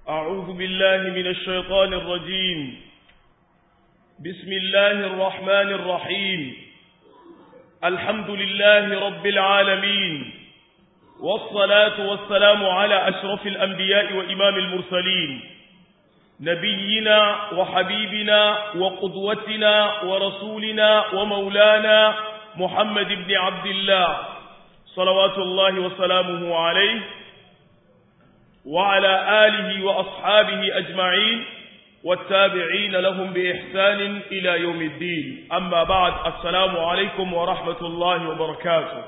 أعوذ بالله من الشيطان الرجيم بسم الله الرحمن الرحيم الحمد لله رب العالمين والصلاة والسلام على أشرف الأنبياء وإمام المرسلين نبينا وحبيبنا وقدوتنا ورسولنا ومولانا محمد بن عبد الله صلوات الله وسلامه عليه وعلى آله وأصحابه أجمعين والتابعين لهم بإحسان إلى يوم الدين أما بعد السلام عليكم ورحمة الله وبركاته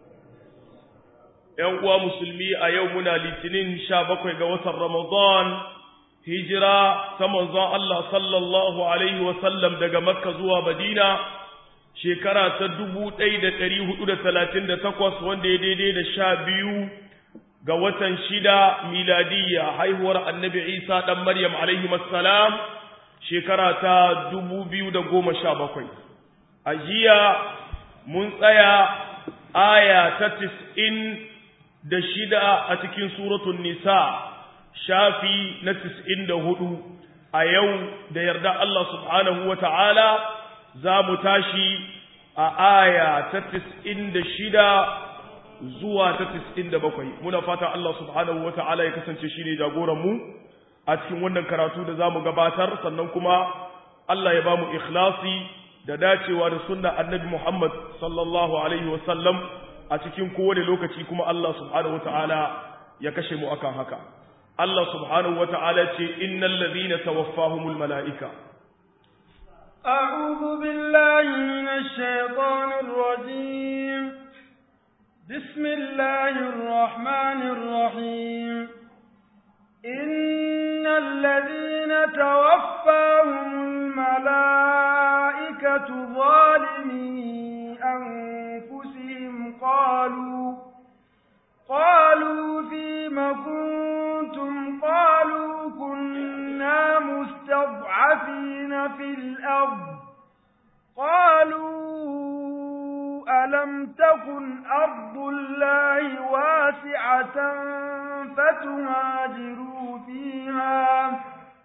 يوم مسلمي أيومنا لتنين شابك قوة رمضان هجرة تمنظى الله صلى الله عليه وسلم دق مكة زوى مدينة shekara ta dubu ɗaya da ɗari hudu da talatin da takwas wanda ya daidai da sha biyu ga watan shida miladiyya haihuwar annabi isa ɗan maryam alaihi salam shekara ta dubu biyu da goma sha bakwai a jiya mun tsaya aya ta tis'in da shida a cikin suratun nisa shafi na tis'in da hudu a yau da yarda Allah subhanahu wa ta'ala za mu tashi a aya ta tis'in da shida zuwa ta tis'in da bakwai muna fata Allah subhanahu wa ta'ala ya kasance shi ne jagoranmu a cikin wannan karatu da za mu gabatar sannan kuma Allah ya ba mu ikhlasi da dacewa da sunna annabi Muhammad sallallahu alaihi wasallam a cikin kowane lokaci kuma Allah subhanahu wa ta'ala ya kashe mu akan haka Allah subhanahu wa ta'ala ce innal ladhina tawaffahumul mala'ika أعوذ بالله من الشيطان الرجيم بسم الله الرحمن الرحيم إن الذين توفاهم الملائكة ظالمي أنفسهم قالوا قالوا فيم كنتم قالوا كنا مستضعفين في الأرض قالوا ألم تكن أرض الله واسعة فتهاجروا فيها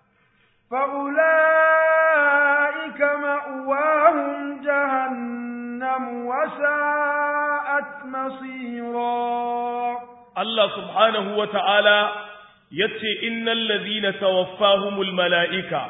فأولئك مأواهم جهنم وساءت مصيرا الله سبحانه وتعالى yace innal ladhina tawaffahumul malaika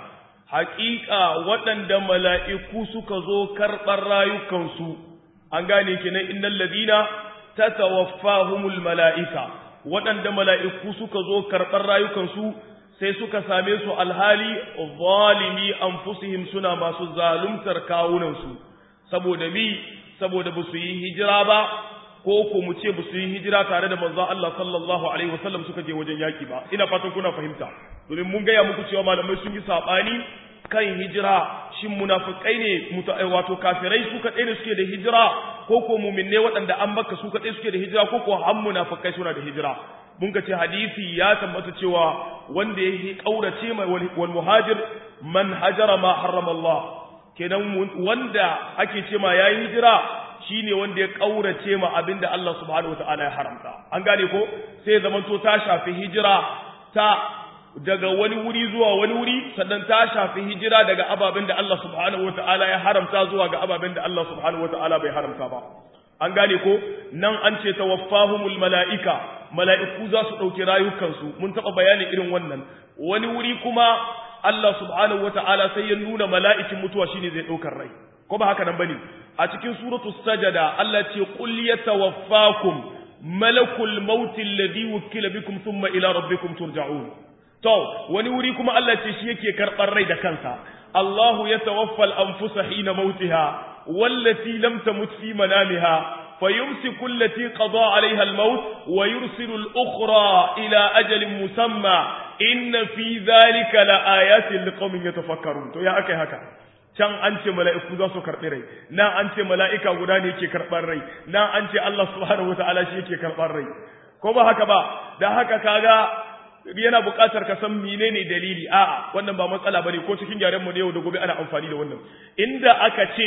haqiqa waɗanda mala'iku suka zo karɓar rayukansu an gane kenan innal ladhina tatawaffahumul malaika waɗanda mala'iku suka zo karɓar rayukansu sai suka same su alhali zalimi anfusihim suna masu zaluntar kawunansu saboda mi saboda ba su yi hijira ba ko ko mu ce ba su yi hijira tare da manzon Allah sallallahu alaihi wasallam suka je wajen yaki ba ina fatan kuna fahimta domin mun gaya muku cewa malamai sun yi sabani kan hijira shin munafikai ne wato kafirai su kaɗai ne suke da hijira ko ko muminne waɗanda an baka su kaɗai suke da hijira ko ko han munafikai suna da hijira mun ka ce hadisi ya tabbata cewa wanda ya kaurace mai wal muhajir man hajara ma harrama Allah kenan wanda ake ce ma yayi hijira shine wanda ya kaurace ma abinda Allah subhanahu wataala ya haramta an gane ko sai zaman to ta shafi hijira ta daga wani wuri zuwa wani wuri sannan ta shafi hijira daga ababen da Allah subhanahu wataala ya haramta zuwa ga ababen da Allah subhanahu wataala bai haramta ba an gane ko nan an ce tawaffahumul mala'ika mala'iku za su ɗauki rayukansu mun taɓa bayanin irin wannan wani wuri kuma Allah subhanahu wataala sai ya nuna mala'ikin mutuwa shine zai ɗaukar rai ko ba haka nan bane a cikin suratu sajada Allah ce qul yatawaffakum malakul maut alladhi wukila bikum thumma ila rabbikum turja'un to wani wuri kuma Allah ce shi yake karɓar rai da kansa Allahu yatawaffa al-anfusa hina mautiha wallati lam tamut fi manamiha فيمسك التي قضى عليها الموت ويرسل الأخرى إلى أجل مسمى إن في ذلك لآيات لقوم يتفكرون تو يا أكي هكا can an ce mala'iku za su karɓi rai na an ce mala'ika guda ne yake karɓar rai na an ce Allah subhanahu wa ta'ala shi yake karɓar rai ko ba haka ba da haka kaga yana buƙatar ka san menene dalili a'a wannan ba matsala bane ko cikin yaren mu ne yau da gobe ana amfani da wannan inda aka ce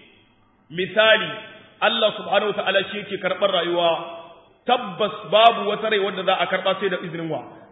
misali Allah subhanahu wataala shi yake karɓar rayuwa tabbas babu wata rai wanda za a karɓa sai da izinin wa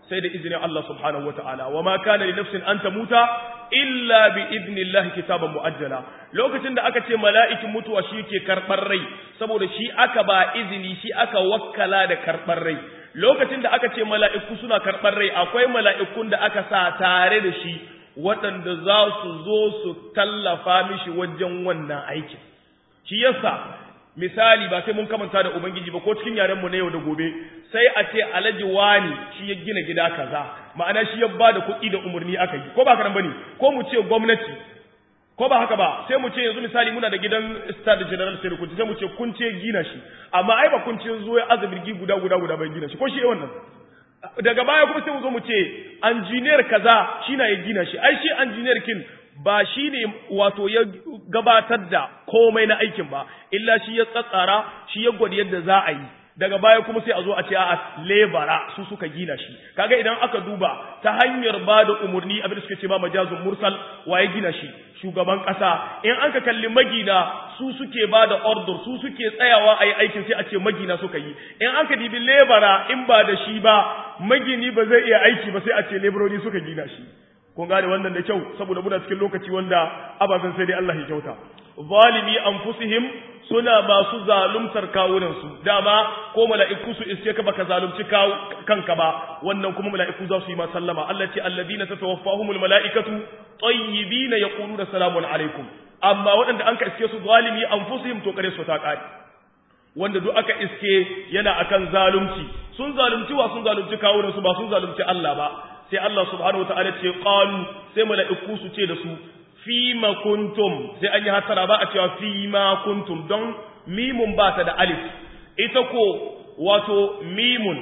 sai da izinin Allah subhanahu wataala wa ma kana li nafsin an tamuta illa bi idnillahi kitaban muajjala lokacin da aka ce mala'ikin mutuwa shi ke karbar rai saboda shi aka ba izini shi aka wakkala da karbar rai lokacin da aka ce mala'iku suna karbar rai akwai mala'ikun da aka sa tare da shi waɗanda za su zo su tallafa mishi wajen wannan aikin shi yasa misali ba sai mun kamanta da ubangiji ba ko cikin yaren mu na yau da gobe sai a ce alhaji wani shi ya gina gida kaza ma'ana shi ya bada kuɗi da umarni aka yi ko ba haka nan bane ko mu ce gwamnati ko ba haka ba sai mu ce yanzu misali muna da gidan star general sai kun sai mu ce kun ce gina shi amma ai ba kun ce zo ya azabirgi guda guda guda bai gina shi ko shi wannan daga baya kuma sai mu zo mu ce engineer kaza shi na ya gina shi ai shi engineer kin ba shi ne wato ya gabatar da komai na aikin ba illa shi ya tsatsara shi ya gwada yadda za a yi daga baya kuma sai a zo a ce a lebara su suka gina shi kaga idan aka duba ta hanyar ba da umarni abin da suka ce ba majazun mursal waye gina shi shugaban kasa in an ka kalli magina su suke ba da order su suke tsayawa a yi aikin sai a ce magina suka yi in an ka dibi lebara in ba da shi ba magini ba zai iya aiki ba sai a ce lebarori suka gina shi kun gane wannan da kyau saboda muna cikin lokaci wanda ababen sai dai Allah ya kyauta zalimi anfusihim suna masu zaluntar kawunan su dama ko mala'iku su iske ka baka zalunci kanka ba wannan kuma mala'iku za su yi ma sallama Allah ce alladina tatawaffahumul mala'ikatu tayyibina yaquluna salamun alaikum amma waɗanda an ka iske su zalimi anfusihim to kare su ta kare wanda duk aka iske yana akan zalunci sun zalunci wa sun zalunci kawunan su ba sun zalunci Allah ba sai Allah subhanahu wataala ce qalu sai mala'iku su ce da su fima kuntum sai an yi hatara ba a cewa fima kuntum don mimun ba ta da alif ita ko wato mimun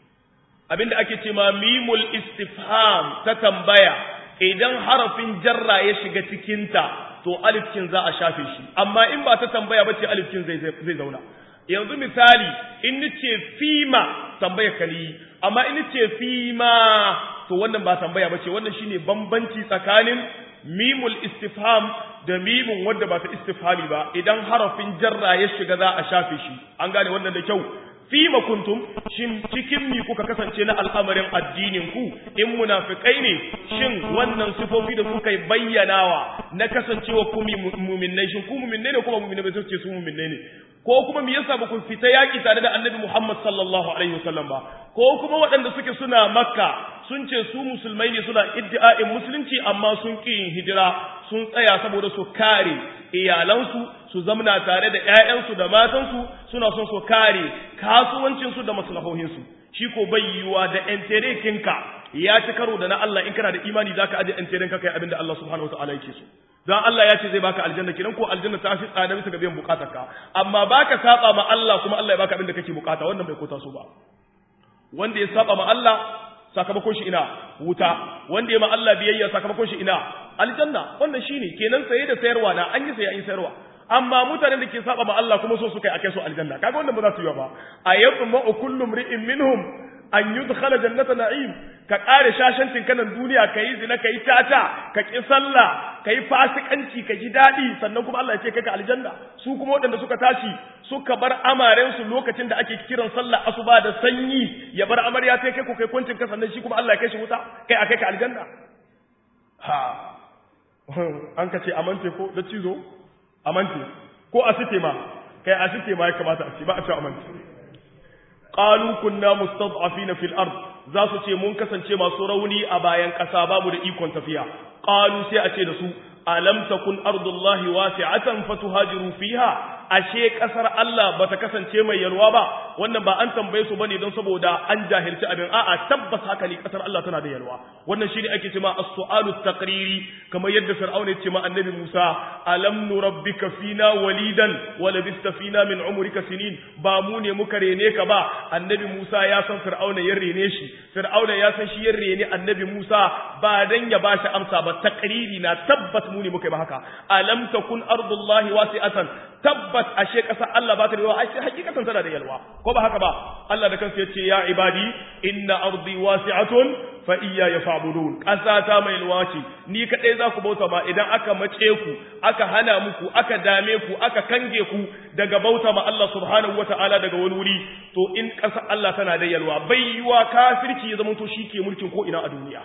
abinda ake ce ma mimul istifham ta tambaya idan harafin jarra ya shiga cikinta to alifkin za a shafe shi amma in ba ta tambaya ba ce alifkin zai zauna yanzu misali in nace fima tambaya kali amma in nace fima to wannan ba tambaya bace wannan shine bambanci tsakanin mimul istifham da mimun wanda ba ta istifhami ba idan harafin jarra ya shiga za a shafe shi an gane wannan da kyau fima kuntum shin cikin mi kuka kasance na al'amarin addinin ku in munafikai ne shin wannan sifofi da kuka bayyanawa na kasancewa ku mu'minnai shin ku mu'minnai ne kuma mu'minnai ba su ce su mu'minnai ne ko kuma me yasa ba ku fita yaki tare da annabi Muhammad sallallahu alaihi wasallam ba ko kuma waɗanda suke suna makka sun ce su musulmai ne suna iddi'a'in musulunci amma sun ƙi yin hijira sun tsaya saboda su kare iyalansu su zamna tare da ƴaƴansu da matansu suna son su kare kasuwancinsu da maslahohinsu shi ko bai yiwuwa da enterekinka ya ci karo da na Allah in kana da imani zaka aje enterenka kai abinda Allah subhanahu wataala yake so dan Allah ya ce zai baka aljanna kidan ko aljanna ta fi tsada bisa ga biyan bukatarka amma baka saba ma Allah kuma Allah ya baka abinda kake bukata wannan bai kota so ba wanda ya saba ma Allah sakamakon shi ina wuta wanda ya ma Allah biyayya sakamakon shi ina aljanna wannan shine kenan saye da sayarwa na an yi saye an yi sayarwa amma mutanen da ke saba ma Allah kuma so su kai akai su aljanna kaga wannan ba za su yi ba ayyuma kullu mri'in minhum an yudkhala jannata na'im ka kare shashancin kanan duniya kai zina kai tata ka ki sallah kai fasikanci ka ji dadi sannan kuma Allah ya ce kai ka aljanna su kuma waɗanda suka tashi suka bar amaren su lokacin da ake kiran sallah asuba da sanyi ya bar amarya sai kai ku kai kuncin ka sannan shi kuma Allah ya kai shi wuta kai akai ka aljanna ha an ka ce amante ko da cizo amante ko asite ma kai asite ma ya kamata a ce ba a ce amante qalu kunna mustad'afina fil ard za su ce mun kasance masu rauni a bayan ƙasa babu da ikon tafiya qalu sai a ce da su alam takun ardullahi wasi'atan fatuhajiru fiha ashe kasar Allah bata kasance mai yalwa ba wannan ba an tambaye su bane don saboda an jahilci abin a'a tabbas haka ne kasar Allah tana da yalwa wannan shine ake cewa as-su'alu taqriri kamar yadda fir'auna ya ce ma annabi Musa alam nurabbika fina walidan wa labista fina min umrika sinin ba mu ne muka rene ka ba annabi Musa ya san fir'auna ya rene shi fir'auna ya san shi ya rene annabi Musa ba dan ya bashi amsa ba taqriri na tabbas mu ne muka yi ba haka alam takun ardullahi wasi'atan tabbas ashe ƙasar Allah ba ta da yawa ashe hakikatan tana da yalwa ko ba haka ba Allah da kansa yace ya ibadi inna ardi wasi'atun fa iyya yaf'budun ƙasa ta mai luwaci ni kadai za ku bauta ma idan aka mace ku aka hana muku aka dame ku aka kange ku daga bauta ma Allah subhanahu wata'ala daga wani wuri to in ƙasa Allah tana da yalwa bai yiwa kafirci ya zama to shi ke mulkin ko ina a duniya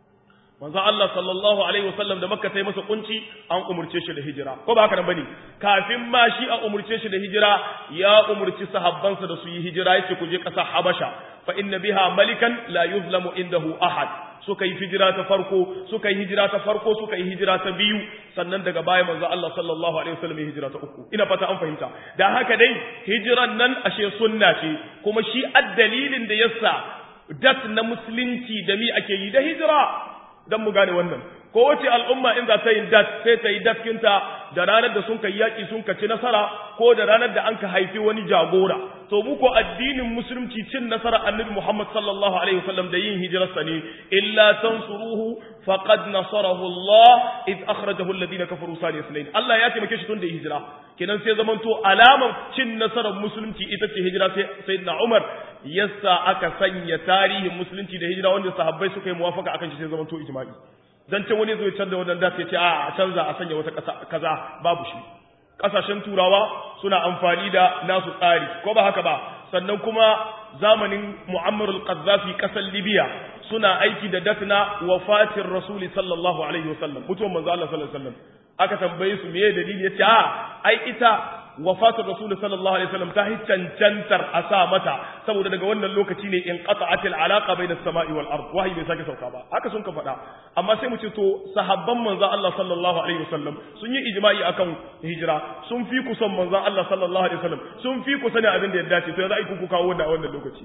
manzo Allah sallallahu alaihi wasallam da Makka sai masa kunci an umurce shi da hijira ko ba haka nan bane kafin ma shi a umurce shi da hijira ya umurci sahabbansa da su yi hijira yace ku je ƙasar Habasha fa inna biha malikan la yuzlamu indahu ahad suka yi hijira ta farko suka yi hijira ta farko suka yi hijira ta biyu sannan daga baya manzo Allah sallallahu alaihi wasallam ya hijira ta uku ina fata an fahimta da haka dai hijiran nan ashe sunna ce kuma shi addalilin da yasa dat na musulunci da mi ake yi da hijira dan mu gane wannan ko wace al'umma in za ta yi dat sai ta yi datkinta da ranar da sun kai yaƙi sun kaci nasara ko da ranar da an ka haifi wani jagora to mu ko addinin musulunci cin nasara annabi Muhammad sallallahu alaihi wasallam da yin hijirarsa ne illa tansuruhu faqad nasarahu Allah id akhrajahu alladhina kafaru sani sunayn Allah ya taimake shi tun da hijira kenan sai zaman to alamar cin nasarar musulunci ita ce hijira sai sayyidina Umar yasa aka sanya tarihin musulunci da hijira wanda sahabbai suka yi muwafaka akan shi sai zaman to ijma'i dan ce wani zai canza wannan da sai ce a canza a sanya wata kasa kaza babu shi kasashen turawa suna amfani da nasu tsari ko ba haka ba sannan kuma zamanin Muammar al-Qaddafi kasar Libya suna aiki da datna wafatin Rasuli sallallahu alaihi wasallam mutuwan manzo Allah sallallahu alaihi wasallam aka tambaye su meye dalili yace a ai ita wafatar rasul sallallahu alaihi wasallam ta cancantar a sa mata saboda daga wannan lokaci ne in qata'at al-alaqa bayna as-sama'i wal ard wahayi bai sake sauka ba haka sun ka faɗa amma sai mu ce to sahabban manzo Allah sallallahu alaihi wasallam sun yi ijma'i akan hijira sun fi ku son manzo Allah sallallahu alaihi wasallam sun fi ku sani abin da ya dace to yanzu ai ku kawo wannan a wannan lokaci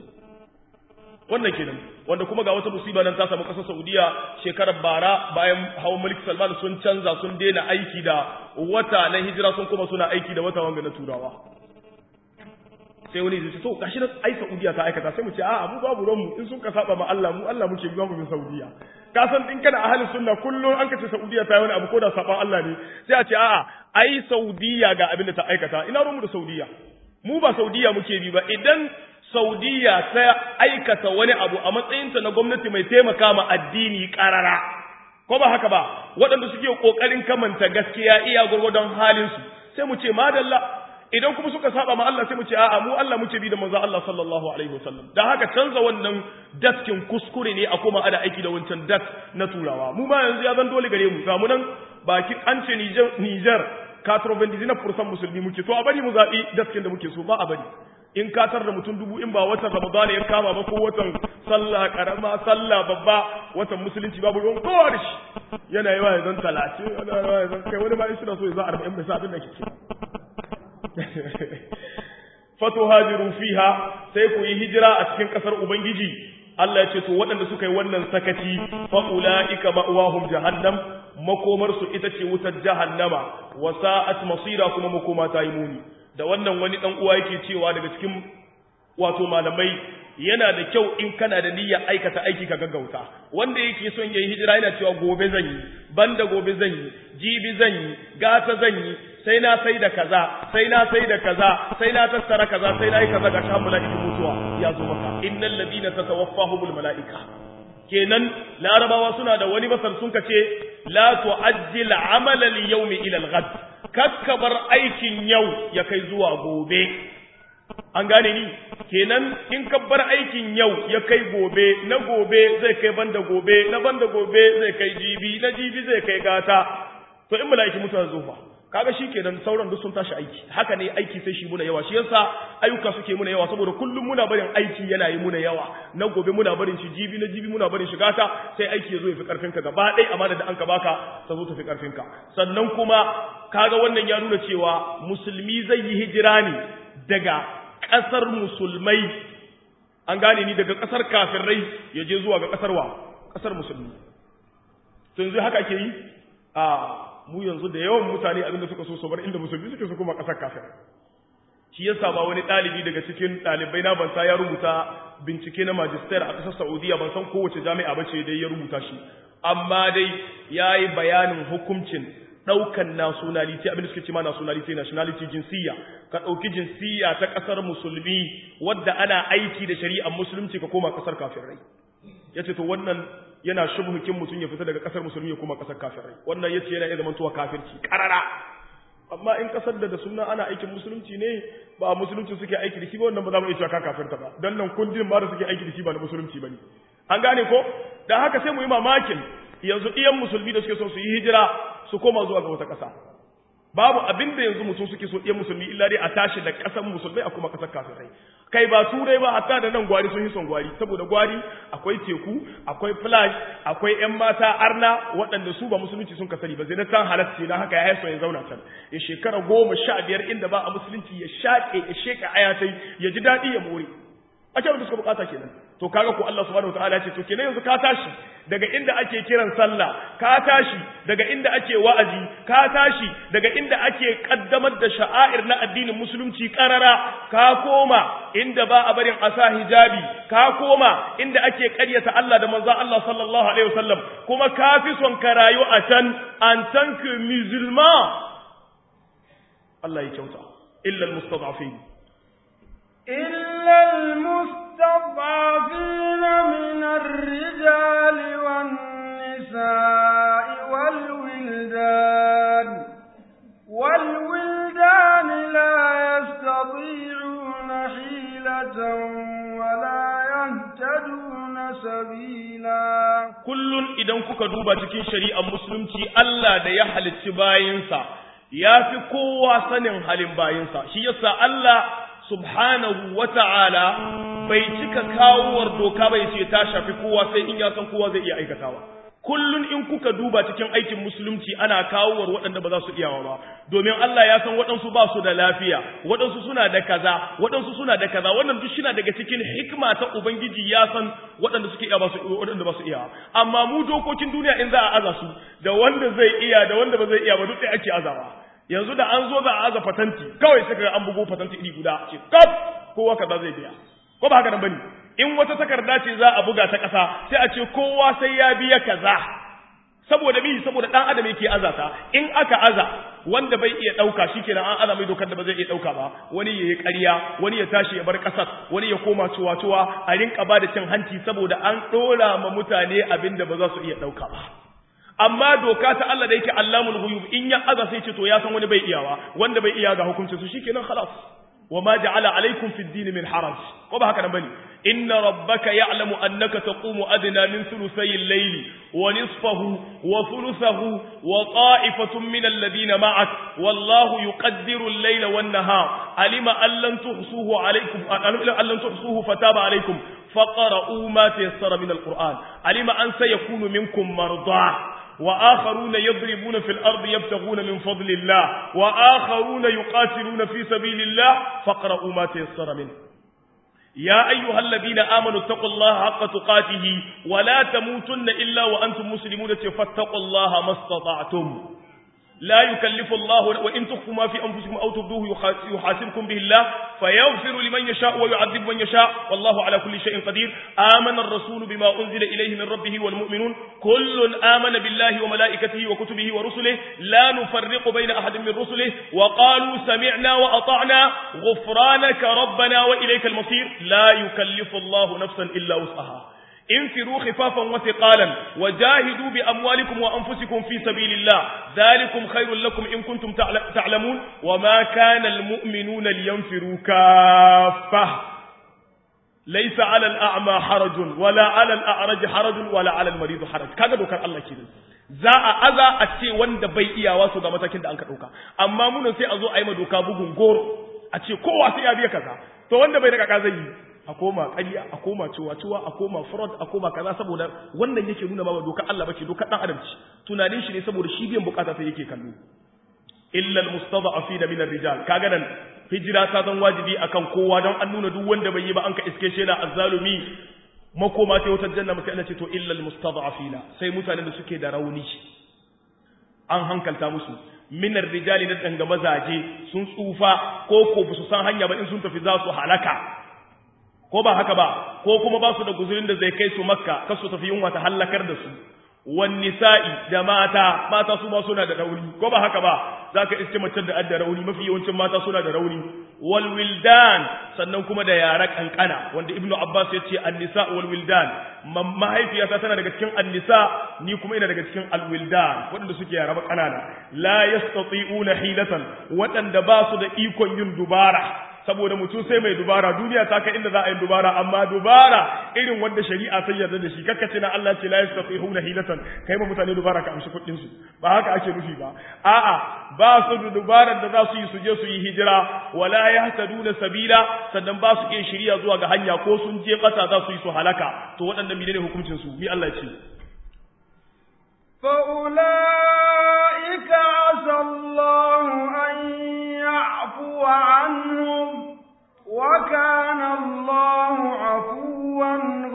wannan kenan wanda kuma ga wata musiba nan ta samu kasar Saudiya shekarar bara bayan hawan Malik Salman sun canza sun daina aiki da wata na hijira sun kuma suna aiki da wata wanga na turawa sai wani zai ce to gashi nan ai Saudiya ta aikata sai mu ce a'a mu babu ranmu in sun ka saba ma Allah mu Allah muke biya mu bin Saudiya ka san in kana ahlus sunna kullun an ka ce Saudiya ta yi wani abu ko da saban Allah ne sai a ce a'a ai Saudiya ga abin da ta aikata ina ruwanmu da Saudiya mu ba Saudiya muke bi ba idan Saudiya ta aikata wani abu a matsayinta na gwamnati mai taimaka ma addini karara ko ba haka ba waɗanda suke ƙoƙarin kamanta gaskiya iya gurgurdon halinsu sai mu ce madalla idan kuma suka saba ma Allah sai mu ce a'a mu Allah muke bi da manzo Allah sallallahu alaihi wasallam dan haka canza wannan datkin kuskure ne a koma ada aiki da wancan dat na turawa mu ma yanzu ya zan dole gare mu ga mu nan baki an ce Niger Niger 99% musulmi muke to a bari mu zabi datkin da muke so ba a bari in katar da mutum dubu in ba watan ramadana ya kama ba ko watan sallah karama sallah babba watan musulunci babu ruwan kowa da shi yana yawa ya zan talatin yana yawa ya zan kai wani ma in suna so ya za arba'in bai sa abin da ke ce fato hajiru fiha sai ku yi hijira a cikin kasar ubangiji Allah ya ce to waɗanda suka yi wannan sakaci fa ulaika ma'wahum jahannam makomar su ita ce wutar jahannama wa sa'at masira kuma makoma ta yi muni da wannan wani dan uwa yake cewa daga cikin wato malamai yana da kyau in kana da niyyar aikata aiki ka gaggauta wanda yake son yayi hijira yana cewa gobe zan yi banda gobe zan yi jibi zan yi gata zan yi sai na sai da kaza sai na sai da kaza sai na tattara kaza sai na yi kaza ga shan mala'ikin mutuwa ya zo maka innal ladina tatawaffahumul mala'ika kenan larabawa suna da wani masar sun kace la tu'ajjil amala al-yawmi ila al-ghad kakkabar aikin yau ya kai zuwa gobe an gane ni kenan in ka bar aikin yau ya kai gobe na gobe zai kai banda gobe na banda gobe zai kai jibi na jibi zai kai gata to in mala'iki mutuwa zufa kaga shi kenan sauran duk sun tashi aiki haka ne aiki sai shi muna yawa shi yasa ayyuka suke muna yawa saboda kullum muna barin aiki yana yi muna yawa na gobe muna barin shi jibi na jibi muna barin shi gata sai aiki ya zo ya fi karfin ka gaba ɗaya amana da an ka baka ta zo ta fi karfin ka sannan kuma kaga wannan ya nuna cewa musulmi zai yi hijira ne daga ƙasar musulmai an gane ni daga ƙasar kafirai ya je zuwa ga ƙasar wa ƙasar musulmi to yanzu haka ake yi a mu yanzu da yawan mutane abinda suka so su bar inda musulmi suke su kuma ƙasar kafir shi yasa ba wani ɗalibi daga cikin ɗalibai na ban ya rubuta bincike na magister a ƙasar Saudiya ban san kowace jami'a ba ce dai ya rubuta shi amma dai ya yi bayanin hukuncin daukan nationality abin da suke cewa nationality nationality jinsiya ka dauki jinsiya ta kasar musulmi wadda ana aiki da shari'ar musulunci ka koma kasar kafirai yace to wannan yana shubhukin mutun ya fita daga kasar musulmi ya koma kasar kafirai wannan yace yana iya zamantowa kafirci karara amma in kasar da da sunna ana aikin musulunci ne ba musulunci suke aiki da shi ba wannan ba za mu iya cewa ka kafirta ba dan nan kundin ba da suke aiki da shi ba na musulunci bane an gane ko dan haka sai mu yi mamakin yanzu iyan musulmi da suke son su yi hijira su koma zuwa ga wata ƙasa babu abin da yanzu mutum suke so iyan musulmi illa dai a tashi da ƙasar musulmai a kuma ƙasar kafirai kai ba turai ba hatta da nan gwari sun yi son gwari saboda gwari akwai teku akwai flash akwai yan mata arna waɗanda su ba musulunci sun kasari ba zai na san halacci na haka ya haifar ya zauna can ya shekara goma sha biyar inda ba a musulunci ya shaƙe ya sheƙa ayatai ya ji daɗi ya more ake wanda suka bukata kenan to kaga ko Allah subhanahu wataala ce to kenan yanzu ka tashi daga inda ake kiran sallah ka tashi daga inda ake wa'azi ka tashi daga inda ake kaddamar da sha'air na addinin musulunci karara ka koma inda ba a barin asa hijabi ka koma inda ake karyata Allah da manzon Allah sallallahu alaihi wasallam kuma ka fi son ka rayu a can an tant que musulman Allah ya kyauta illa almustad'afin إلا المستضعفين من الرجال والنساء والولدان والولدان لا يستطيعون حيلة ولا يهتدون سبيلا kullun idan kuka duba cikin shari'ar musulunci Allah da ya halicci bayinsa ya fi kowa sanin halin bayinsa shi yasa Allah subhanahu wa ta'ala bai cika kawowar doka bai ce ta shafi kowa sai in ya san kowa zai iya aikatawa. Kullun in kuka duba cikin aikin musulunci ana kawowar waɗanda ba za su iyawa ba, domin Allah ya san waɗansu ba su da lafiya, waɗansu suna da kaza, waɗansu suna da kaza, wannan duk shina daga cikin hikima ta Ubangiji ya san waɗanda suke iya ba su waɗanda ba su iya. Amma mu dokokin duniya in za a aza su, da wanda zai iya da wanda ba zai iya ba duk ɗaya ake azawa. yanzu da an zo za a aza fatanti kawai sai kaga an bugo fatanti iri guda ce kaf kowa kaza zai biya ko ba haka nan bane in wata takarda ce za a buga ta kasa sai a ce kowa sai ya biya kaza saboda bi saboda dan adam yake azata in aka aza wanda bai iya dauka shikenan an aza mai dokar da ba zai iya dauka ba wani yayi ƙarya wani ya tashi ya bar kasar wani ya koma cuwa-cuwa a rinka ba da cin hanci saboda an dora ma mutane abin da ba za su iya dauka ba amma doka ta Allah da yake Allamul ghuyub in ya aza sai ce to ya san wani bai iyawa wanda bai iya ga hukuncin su shikenan khalas wama ja'ala alaikum fid din min haraj ko ba haka nan bane inna rabbaka ya'lamu annaka taqumu adna min thuluthay al-layli wa nisfahu wa thuluthahu wa ta'ifatun min alladhina ma'ak wallahu yuqaddiru al-layla wan-nahar alima an lan tuhsuhu alaykum an lan tuhsuhu fataba alaykum faqra'u ma tayassara min al-qur'an alima an sayakunu minkum mardah وآخرون يضربون في الأرض يبتغون من فضل الله وآخرون يقاتلون في سبيل الله فاقرؤوا ما تيسر منه يا أيها الذين آمنوا اتقوا الله حق تقاته ولا تموتن إلا وأنتم مسلمون فاتقوا الله ما استطعتم لا يكلف الله وإن تخفوا ما في أنفسكم أو تبدوه يحاسبكم به الله فيغفر لمن يشاء ويعذب من يشاء والله على كل شيء قدير آمن الرسول بما أنزل إليه من ربه والمؤمنون كل آمن بالله وملائكته وكتبه ورسله لا نفرق بين أحد من رسله وقالوا سمعنا وأطعنا غفرانك ربنا وإليك المصير لا يكلف الله نفسا إلا وسعها انفروا خفافا وثقالا وجاهدوا بأموالكم وأنفسكم في سبيل الله ذلكم خير لكم إن كنتم تعلمون وما كان المؤمنون لينفروا كافة ليس على الأعمى حرج ولا على الأعرج حرج ولا على المريض حرج كذا دوكر الله كده za a aza a ce wanda bai iyawa su ga matakin da an ka ɗauka amma munan sai a zo a yi ma doka bugun goro a ce kowa sai ya biya kaza to wanda bai da kaka zai yi a koma ƙarya a koma ciwa-ciwa a koma fraud a koma kaza saboda wannan yake nuna ma doka Allah bace doka dan adam ce tunanin shi ne saboda shi biyan bukata sai yake kallo illa almustada'afin min ar-rijal kaga nan hijira ta zan wajibi akan kowa don an nuna duk wanda bai yi ba an ka iske shi na azzalumi makoma ta wutar janna sai Allah ce to illa almustada'afin sai mutanen da suke da rauni an hankalta musu min ar-rijal da danga mazaje sun tsufa ko ko su san hanya ba in sun tafi za su halaka ko ba haka ba ko kuma ba su da guzurin da zai kai su makka kar su tafi yunwa ta hallakar da su wan nisa'i da mata mata su ma suna da rauni ko ba haka ba zaka iske mace da adda rauni mafi yawancin mata suna da rauni wal wildan sannan kuma da yara kankana wanda ibnu abbas ya ce an-nisa wal wildan mahaifiyata tana daga cikin an-nisa ni kuma ina daga cikin al wildan waɗanda suke yara kanana la yastati'una hilatan waɗanda ba su da ikon yin dubara saboda mutum sai mai dubara duniya ta kai inda za a yi dubara amma dubara irin wanda shari'a ta yarda da shi kakka ce na Allah ce la yastafihuna hilatan kai ma mutane dubara ka amshi kuɗin su ba haka ake nufi ba a'a ba su da dubarar da za su yi su je su yi hijira wala yahtaduna sabila sannan ba su iya shiriya zuwa ga hanya ko sun je ƙasa za su yi su halaka to waɗannan menene hukuncin su mi Allah ce فأولئك عسى الله أن يعفو عنهم وكان الله عفوا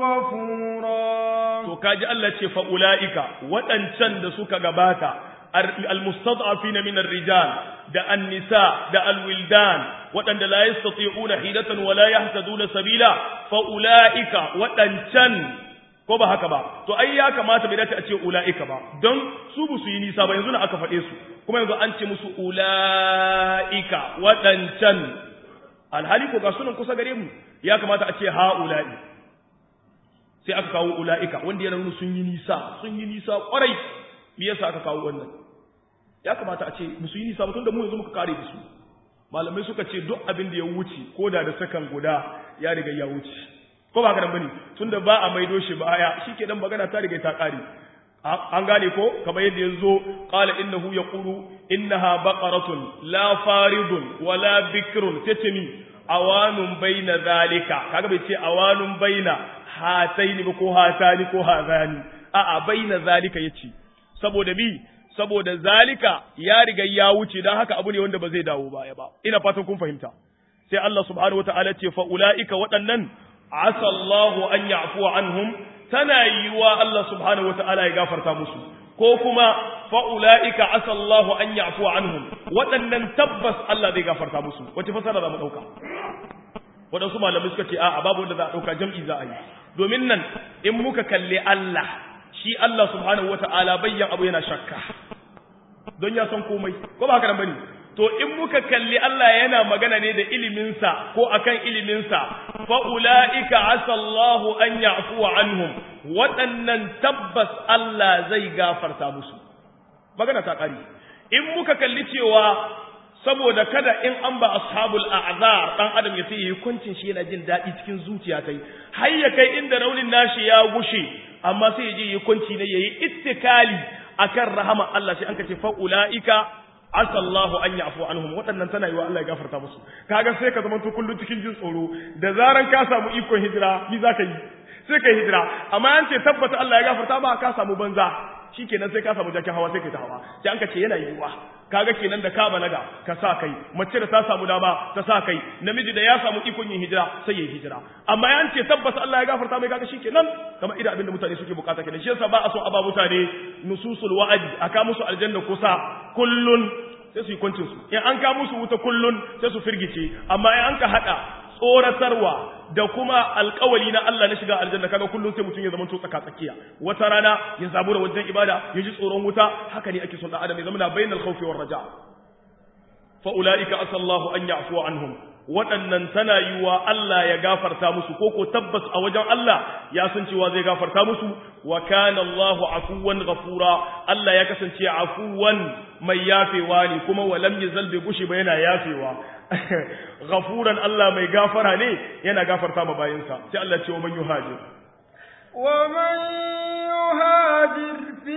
غفورا to kaji Allah ce fa ulaika waɗancan da suka gabata almustad'afin min ar-rijal da an-nisa da al-wildan waɗanda la yastati'una hilatan wa la yahtaduna sabila fa ulaika waɗancan ko ba haka ba to ai ya kamata bai dace a ce ulaika ba don su bu su yi nisa ba yanzu na aka faɗe su kuma yanzu an ce musu ulaika waɗancan alhali ko ga sunan kusa gare mu ya kamata a ce ha'ula'i sai aka kawo ula'ika wanda yana nuna sun yi nisa sun yi nisa kwarai me yasa aka kawo wannan ya kamata a ce musu yi nisa mutum da mu yanzu muka kare da su malamai suka ce duk abin da ya wuce ko da da sakan guda ya riga ya wuce ko ba ka nan bane tunda ba a maido shi baya shike dan magana ta riga ta kare an gane ko kamar yadda yazo qala innahu yaqulu innaha baqaratun la faridun wala bikrun tatmi awanun baina zalika kaga bai ce awanun baina hataini ba ko hatani ko hazani a'a baina zalika yace saboda mi saboda zalika ya riga ya wuce dan haka abu ne wanda ba zai dawo baya ba ina fatan kun fahimta sai Allah subhanahu wataala ce fa ulaika waɗannan asa Allahu an ya'fu anhum tana yiwa Allah subhanahu wataala ya gafarta musu ko kuma fa ulaika asa Allahu an ya'fu anhum waɗannan tabbas Allah zai gafarta musu wace fasara za mu dauka waɗansu malamai suka ce a babu wanda za a ɗauka jam'i za a yi domin nan in muka kalli Allah shi Allah subhanahu wata'ala bayyan abu yana shakka don ya san komai ko ba haka nan bane to in muka kalli Allah yana magana ne da iliminsa ko akan iliminsa fa ulaika asallahu an ya'fu anhum waɗannan tabbas Allah zai gafarta musu magana ta ƙari in muka kalli cewa saboda kada in an ba ashabul a'zar dan adam ya yi hukuncin shi yana jin daɗi cikin zuciya kai har ya kai inda raunin nashi ya gushe amma sai ya je yi hukunci ne yayi ittikali akan rahama Allah sai an ka ce fa ulaika asallahu an yafu anhum waɗannan tana yi wa Allah ya gafarta musu kaga sai ka zama to kullun cikin jin tsoro da zaran ka samu ikon hijira ni zaka yi sai kai hijira amma an ce tabbata Allah ya gafarta ba ka samu banza shikenan sai ka samu jakin hawa sai kai ta hawa sai an ka ce yana yiwuwa kaga kenan da ka balaga ka sa kai mace da ta samu dama ta sa kai namiji da ya samu ikon yin hijira sai ya hijira amma yan ce tabbas Allah ya gafarta mai kaga shikenan kamar idan abinda mutane suke bukata kenan shi yasa ba a so a ba mutane nususul wa'adi aka musu aljanna kusa kullun sai su yi kwancin su in an ka musu wuta kullun sai su firgice amma in an ka hada tsoratarwa da kuma alkawali na Allah na shiga aljanna kaga kullum sai mutum ya zama tsaka tsakiya wata rana ya zabu da wajen ibada ya ji tsoron wuta haka ne ake son dan adam ya zama na bainal khawfi war raja fa ulaika asallahu an ya'fu anhum waɗannan tana yiwa Allah ya gafarta musu ko ko tabbas a wajen Allah ya san cewa zai gafarta musu wa kana Allahu afuwan ghafura Allah ya kasance afuwan mai yafewa ne kuma walam yazal bi gushi ba yana yafewa ghafuran Allah mai gafara ne yana gafarta ma bayinsa sai Allah ce wa man yuhajir wa man yuhajir fi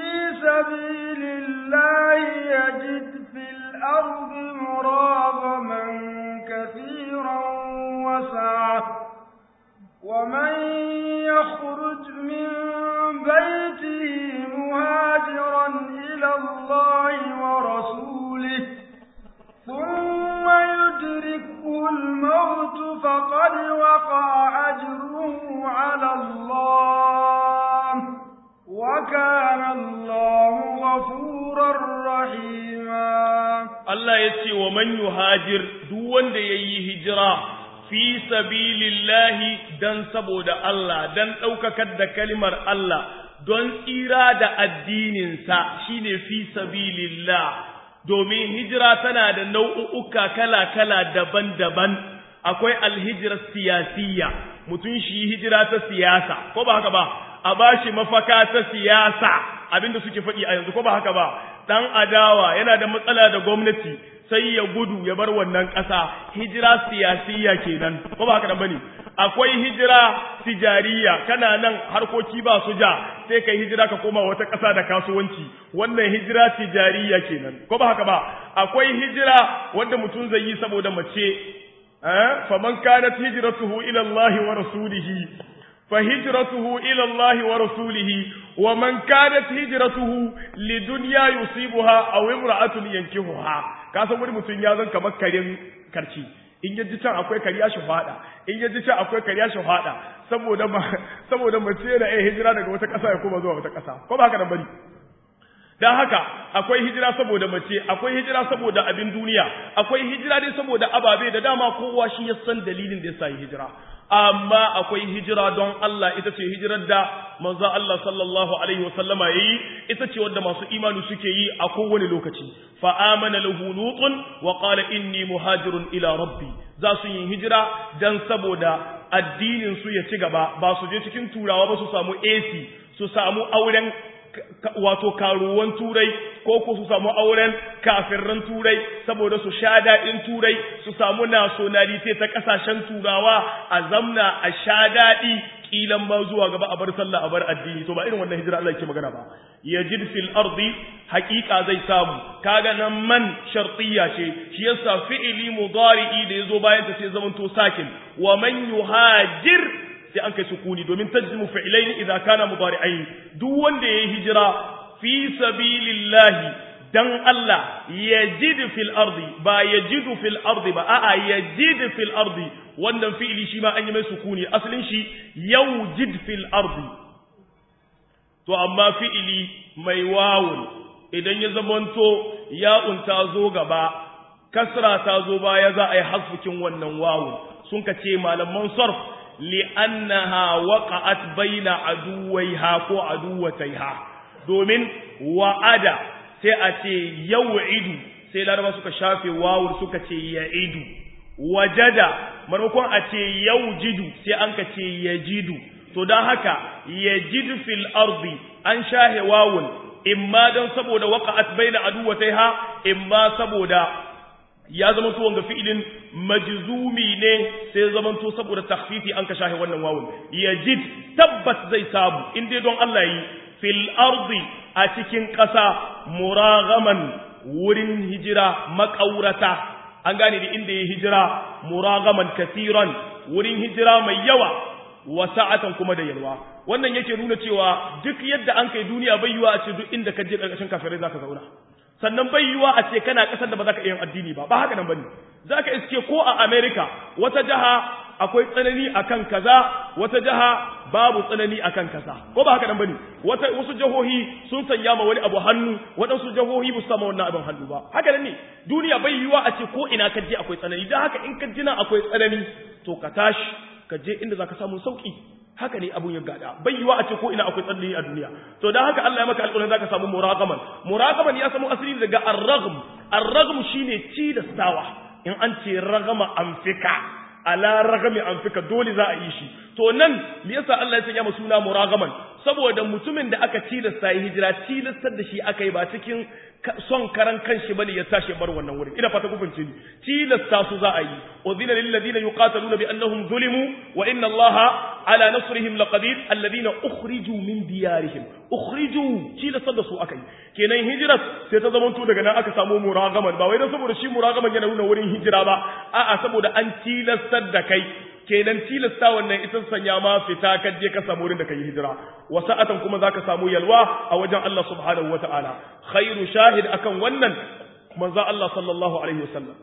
sabilillahi yajid fil ardi muragaman kathiran wa sa'a wa man yakhruj min baytihi muhajiran ila Allah wa rasulihi ثم يدركه الموت فقد وقع أجره على الله وكان الله غفورا رحيما الله يتي ومن يهاجر دون دي هجرة في سبيل الله دن سبود الله دن أوككد كلمة الله don tsira da addininsa shine fi sabilillah domin hijira tana da nau'uka kala-kala daban-daban akwai alhijirar siyasiyya mutum shi hijira ta siyasa ko ba haka ba a bashi mafaka ta siyasa abinda suke faɗi a yanzu ko ba haka ba dan adawa yana da matsala da gwamnati sai ya gudu ya bar wannan ƙasa hijira siyasiyya kenan ko ba haka nan bane akwai hijira tijariya kana nan harkoki ba su ja sai kai hijira ka koma wata ƙasa da kasuwanci wannan hijira tijariya kenan ko ba haka ba akwai hijira wanda mutum zai yi saboda mace eh faman kanat hijratuhu ila Allah wa rasulihi فهجرته إلى الله ورسوله ومن كانت هجرته لدنيا يصيبها أو امرأة ينكهها كاسا wani mutum ya zan kamar karin karci in yaji can akwai kariya shahada in yaji can akwai kariya shahada saboda saboda mace da ai hijira daga wata ƙasa ya koma zuwa wata ƙasa ko ba haka nan bari dan haka akwai hijira saboda mace akwai hijira saboda abin duniya akwai hijira dai saboda ababe da dama kowa shi ya san dalilin da yasa hijira amma akwai hijira don Allah ita ce hijirar da manzo Allah sallallahu alaihi wasallama yayi ita ce wanda masu imani suke yi a kowane lokaci fa amana lahu lutun wa qala inni muhajirun ila rabbi za su yi hijira dan saboda addinin su ya ci gaba ba su je cikin turawa ba su samu AC su samu auren wato karuwan turai ko ko su samu auren kafirran turai saboda su sha daɗin turai su samu nationality ta ƙasashen turawa a zamna a sha daɗi kilan ba zuwa gaba a bar sallah a bar addini to ba irin wannan hijira Allah yake magana ba yajid fil ardi haqiqa zai samu kaga nan man shartiyya ce shi yasa fi'ili mudari'i da yazo bayan ta sai zamanto sakin wa man yuhajir sai an kai sukuni domin tajzimu fi'ilain idza kana mudari'ain duk wanda yayi hijira fi sabilillahi dan Allah yajid fil ardi ba yajidu fil ardi ba a'a yajid fil ardi wannan fi'ili shi ma an yi mai sukuni asalin shi yawjid fil ardi to amma fi'ili mai wawun idan ya zamanto ya'un ta zo gaba kasra ta zo baya za a yi hasfukin wannan wawun sun ka ce malaman sarf li'annaha waqa'at baina aduwaiha ko aduwataiha domin wa'ada sai a ce yaw'idu sai laraba suka shafe wawun suka ce ya'idu wajada maimakon a ce yaujidu sai an ka ce yajidu to don haka yajidu fil ardi an shahe wawun imma don saboda waqa'at baina aduwataiha imma saboda ya zama to wanga fi'ilin majzumi ne sai zama to saboda takhfifi an ka shahe wannan wawun yajid tabbas zai samu in dai don Allah yi fil ardi a cikin ƙasa muragaman wurin hijira makaurata an gane da inda ya hijira muragaman kasiran wurin hijira mai yawa wa sa'atan kuma da yalwa wannan yake nuna cewa duk yadda an kai duniya bai yiwa a ce duk inda ka je ƙarƙashin kafirai zaka zauna sannan bai yiwa a ce kana ƙasar da ba za ka iya addini ba ba haka nan bane za ka iske ko a America wata jaha akwai tsanani akan kaza wata jaha babu tsanani akan kaza ko ba haka nan bane wata wasu jahohi sun sanya ma wani abu hannu waɗansu jahohi ba su sama wannan abin hannu ba haka nan ne duniya bai yiwa a ce ko ina ka je akwai tsanani dan haka in ka jina akwai tsanani to ka tashi ka je inda zaka samu sauki haka ne abun ya gada bai yiwa a ce ko ina akwai tsanani a duniya to dan haka Allah ya maka alƙawarin zaka samu muraqaman muraqaman ya samu asali daga ar-raghm ar-raghm shine ci da sawa in an ce ragama amfika ala ragami amfika dole za a yi shi to nan me yasa Allah ya sanya mu suna muragaman saboda mutumin da aka tilasta yi hijira tilastar da shi aka yi ba cikin son karan kanshi bane ya tashi bar wannan wurin ina fata ku fahimce ni tilasta su za a yi udhina lil ladina yuqataluna bi annahum zulimu wa inna Allaha ala nasrihim laqadir alladina ukhriju min diyarihim ukhriju tilastar da su aka yi kenan hijirat sai ta zamanto daga nan aka samu muragaman ba wai dan saboda shi muragaman yana nuna wurin hijira ba a'a saboda an tilastar da kai kenan tilasta wannan ita sanya ma fita ka je ka samu wurin da kai hijira wa sa'atan kuma zaka samu yalwa a wajen Allah subhanahu wataala khairu shahid akan wannan manzo Allah sallallahu alaihi wasallam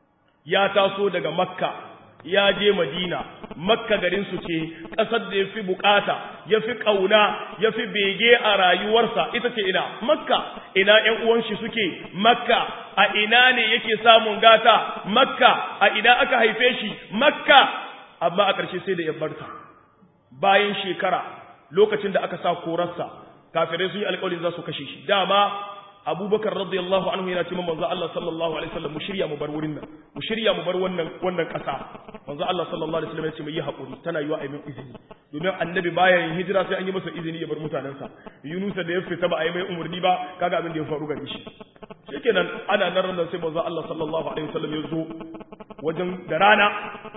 ya taso daga makka ya je madina makka garin su ce kasar da yafi bukata yafi kauna yafi bege a rayuwarsa ita ce ina makka ina ƴan uwan shi suke makka a ina ne yake samun gata makka a ina aka haife shi makka amma a ƙarshe sai da ya barta bayan shekara lokacin da aka sa korarsa kafirai sun yi alƙawarin za su kashe shi dama abubakar radiyallahu anhu yana ce manzo Allah sallallahu alaihi wasallam mu shirya mu bar wurin nan mu shirya mu bar wannan wannan ƙasa manzo Allah sallallahu alaihi wasallam ya ce mu yi hakuri tana yiwa a yi min izini domin annabi baya yin hijira sai an yi masa izini ya bar mutanensa Yunus da ya fita ba a yi mai umarni ba kaga abin da ya faru gare shi shikenan ana nan ran sai manzo Allah sallallahu alaihi wasallam ya zo wajen da rana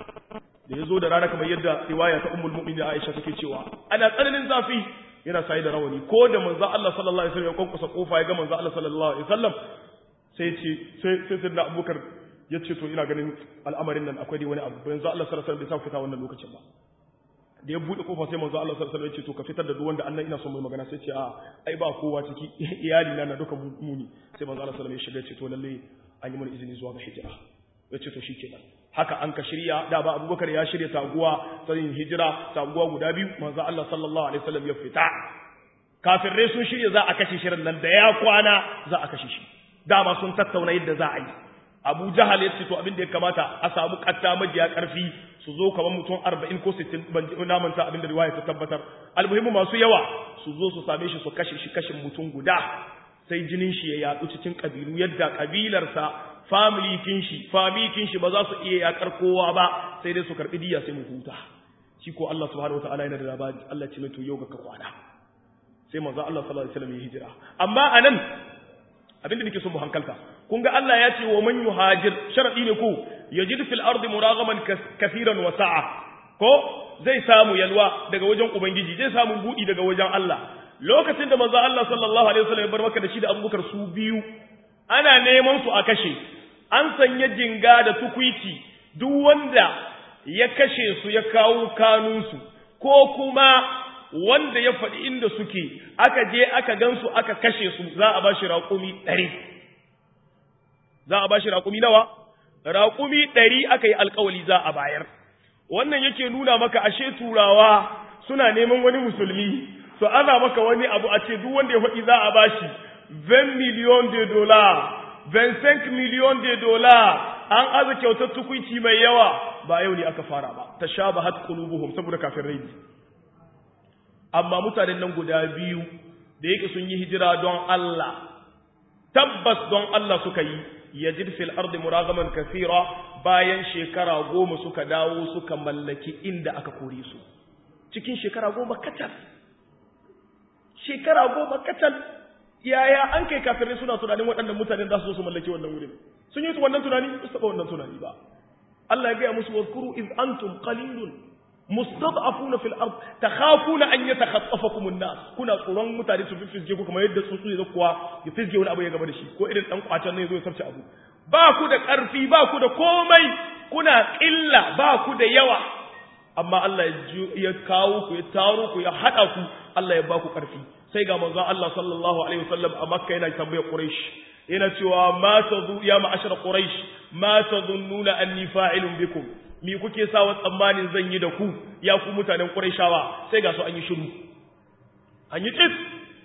da ya zo da rana kamar yadda riwaya ta ummul mu'minin Aisha take cewa ana tsananin zafi yana sai da rawani ko da manzo Allah sallallahu alaihi wasallam ya kwankusa kofa ya ga manzo Allah sallallahu alaihi wasallam sai ce sai sai sai Abubakar ya ce to ina ganin al'amarin nan akwai dai wani abu yanzu Allah sallallahu alaihi wasallam bai sa fita wannan lokacin ba da ya bude kofa sai manzo Allah sallallahu alaihi wasallam ya ce to ka fitar da duk wanda Allah ina son mai magana sai ce a ai ba kowa ciki iyali na na duka muni sai manzo Allah sallallahu alaihi wasallam ya shiga ce to lalle an yi mana izini zuwa ga hijira ya ce to shikenan haka an ka shirya da ba abubakar ya shirya taguwa ta yin hijira taguwa guda biyu manzo Allah sallallahu alaihi wasallam ya fita kafirai sun shirya za a kashe shirin nan da ya kwana za a kashe shi dama sun tattauna yadda za a yi Abu Jahal ya ce to abin da ya kamata a samu katta majiya karfi su zo kamar mutum 40 ko 60 ban na manta abin da riwaya ta tabbatar almuhimmu masu yawa su zo su same shi su kashe shi kashin mutum guda sai jinin shi ya yatsu cikin kabilu yadda kabilarsa family kin shi family kin shi ba za su iya yakar kowa ba sai dai su karbi diya sai mu huta shi ko Allah subhanahu wataala yana da labari Allah ce mai to yau ga ka kwana sai manzo Allah sallallahu alaihi wasallam ya hijira amma anan abinda nake son mu hankalta kun ga Allah ya ce wa man yuhajir sharadi ne ko yajid fil ardi muragaman kaseeran wa sa'a ko zai samu yalwa daga wajen ubangiji zai samu budi daga wajen Allah lokacin da manzo Allah sallallahu alaihi wasallam ya bar maka da shi da Abubakar su biyu ana neman su a kashe an sanya jinga da tukwici duk wanda ya kashe su ya kawo kanunsu ko kuma wanda ya faɗi inda suke aka je aka gansu aka kashe su za a ba shi raƙumi ɗari za a ba shi raƙumi nawa raƙumi ɗari aka yi alƙawali za a bayar wannan yake nuna maka ashe turawa suna neman wani musulmi su ana maka wani abu a ce duk wanda ya faɗi za a ba shi 20 million de dollars 25 million de dollars an aza kyautar tukuici mai yawa ba yau ne aka fara ba ta sha ba hat qulubuhum saboda kafin rai amma mutanen nan guda biyu da yake sun yi hijira don Allah tabbas don Allah suka yi yajid fil ardi muragaman kathira bayan shekara goma suka dawo suka mallaki inda aka kore su cikin shekara goma kacal shekara goma kacal yaya an kai kafirai suna tunanin waɗannan mutanen za su zo su mallaki wannan wurin sun yi wannan tunani su taɓa wannan tunani ba Allah ya gaya musu wazkuru iz antum qalilun mustad'afuna fil ard takhafuna an yatakhaffafakum an-nas kuna tsoron mutane su fifige ku kamar yadda tsuntsu ya kuwa ya fisge wani abu ya gaba da shi ko irin dan kwacen ne ya zo ya sarce abu ba ku da ƙarfi ba ku da komai kuna ƙilla ba ku da yawa amma Allah ya kawo ku ya taro ku ya haɗa ku Allah ya ba ku ƙarfi sai ga manzon Allah sallallahu alaihi wasallam a Makka yana tambayar Quraysh yana cewa ma tadu ya ma'ashar Quraysh ma tadunnuna anni fa'ilun bikum mi kuke sawa tsammanin zan yi da ku ya ku mutanen Qurayshawa sai ga su an yi shiru an yi tsit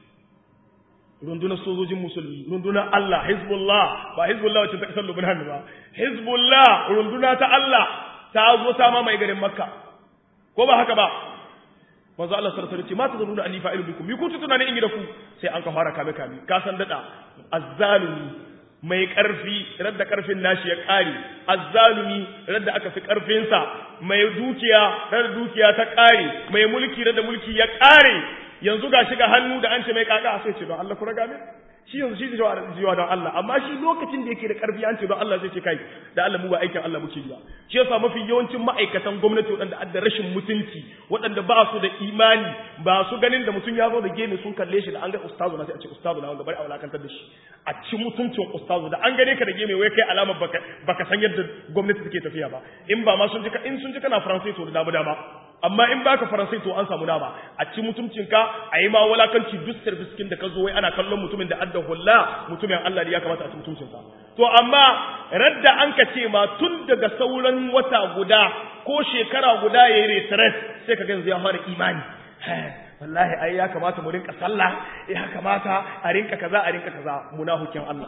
rundunar sojojin musulmi rundunar Allah Hizbullah ba Hizbullah wacce ta kasar Lubnan ba Hizbullah runduna ta Allah ta zo ta mamaye garin Makka ko ba haka ba manzo Allah sallallahu alaihi wasallam ce ma tazununa anni fa'ilu bikum mi kuntu tunanin in yi da ku sai an ka fara kame kame ka san dada azzalumi mai karfi radda karfin nashi ya kare azzalumi radda aka fi karfin sa mai dukiya radda dukiya ta kare mai mulki radda mulki ya kare yanzu ga shiga hannu da an ce mai kaka sai ce don Allah ku raga min shi yanzu shi jiwa don Allah amma shi lokacin da yake da karfi an ce don Allah zai ce kai da Allah mu ba aikin Allah muke yi ba shi yasa mafi yawancin ma'aikatan gwamnati waɗanda adda rashin mutunci waɗanda ba su da imani ba su ganin da mutum ya zo da gemi sun kalle shi da an ga ustazu na sai a ce ustazu na wanda bari a wulakantar da shi a ci mutuncin ustazu da an gane ka da gemi wai kai alamar baka baka san yadda gwamnati take tafiya ba in ba ma sun ji in sun ji kana faransai to da dama dama amma in baka faransai to an samu dama a ci mutuncinka a yi ma walakanci duk service da ka zo wai ana kallon mutumin da adda hulla mutumin Allah ne ya kamata a ci mutuncinsa to amma radda an ka ce ma tun daga sauran wata guda ko shekara guda ya yi retret sai ka ganzu ya fara imani wallahi ai ya kamata mu rinka sallah ya kamata a rinka kaza a rinka kaza munafikin Allah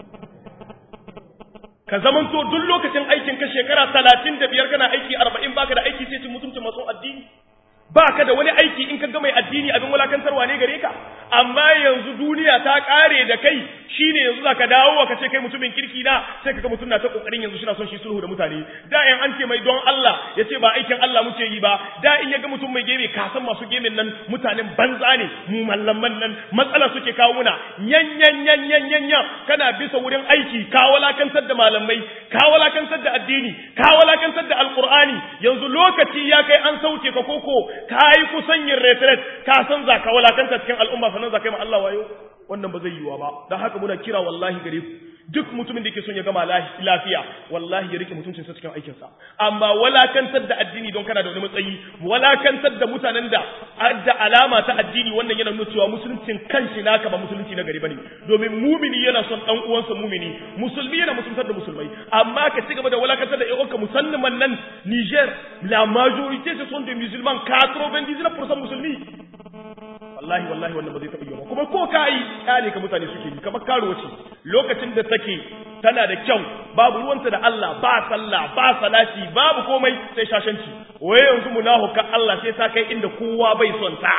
ka zamanto duk lokacin aikin ka shekara talatin da biyar kana aiki arba'in baka da aiki sai cin mutuncin masu addini ba ka da wani aiki in ka ga mai addini abin wulakantarwa ne gare ka amma yanzu duniya ta kare da kai shine yanzu zaka dawo ka ce kai mutumin kirki na sai kaga mutum na ta kokarin yanzu shina son shi sulhu da mutane da in an ce mai don Allah ya ce ba aikin Allah muke yi ba da in ya ga mutum mai geme ka san masu gemin nan mutanen banza ne mu mallaman nan matsala suke kawo muna yan yan yan yan yan yan kana bisa wurin aiki ka walakantar da malamai ka walakantar da addini ka walakantar da alqur'ani yanzu lokaci ya kai an sauke ka koko ka yi kusan yin retret ka san za ka walakanta cikin al'umma sannan za ka yi ma Allah wayo wannan ba zai yiwa ba don haka muna kira wallahi gare ku duk mutumin da yake son ya gama lafiya wallahi ya rike mutuncin sa cikin aikin sa amma walakantar da addini don kana da wani matsayi walakantar da mutanen da da alama ta addini wannan yana nuna cewa musuluncin kanshi naka ba musulunci na gari bane domin mumini yana son dan uwansa mumini musulmi yana musuluntar da musulmai amma ka ci gaba da walakantar da ƴan musamman nan Niger la majorité ce sont des musulmans 99% musulmi wallahi wallahi wannan ba zai taɓa yiwa kuma ko ka yi kyale ka mutane suke yi kamar karuwa ce lokacin da take tana da kyau babu ruwanta da Allah ba sallah ba salati babu komai sai shashanci waye yanzu munafuka Allah sai ta kai inda kowa bai son ta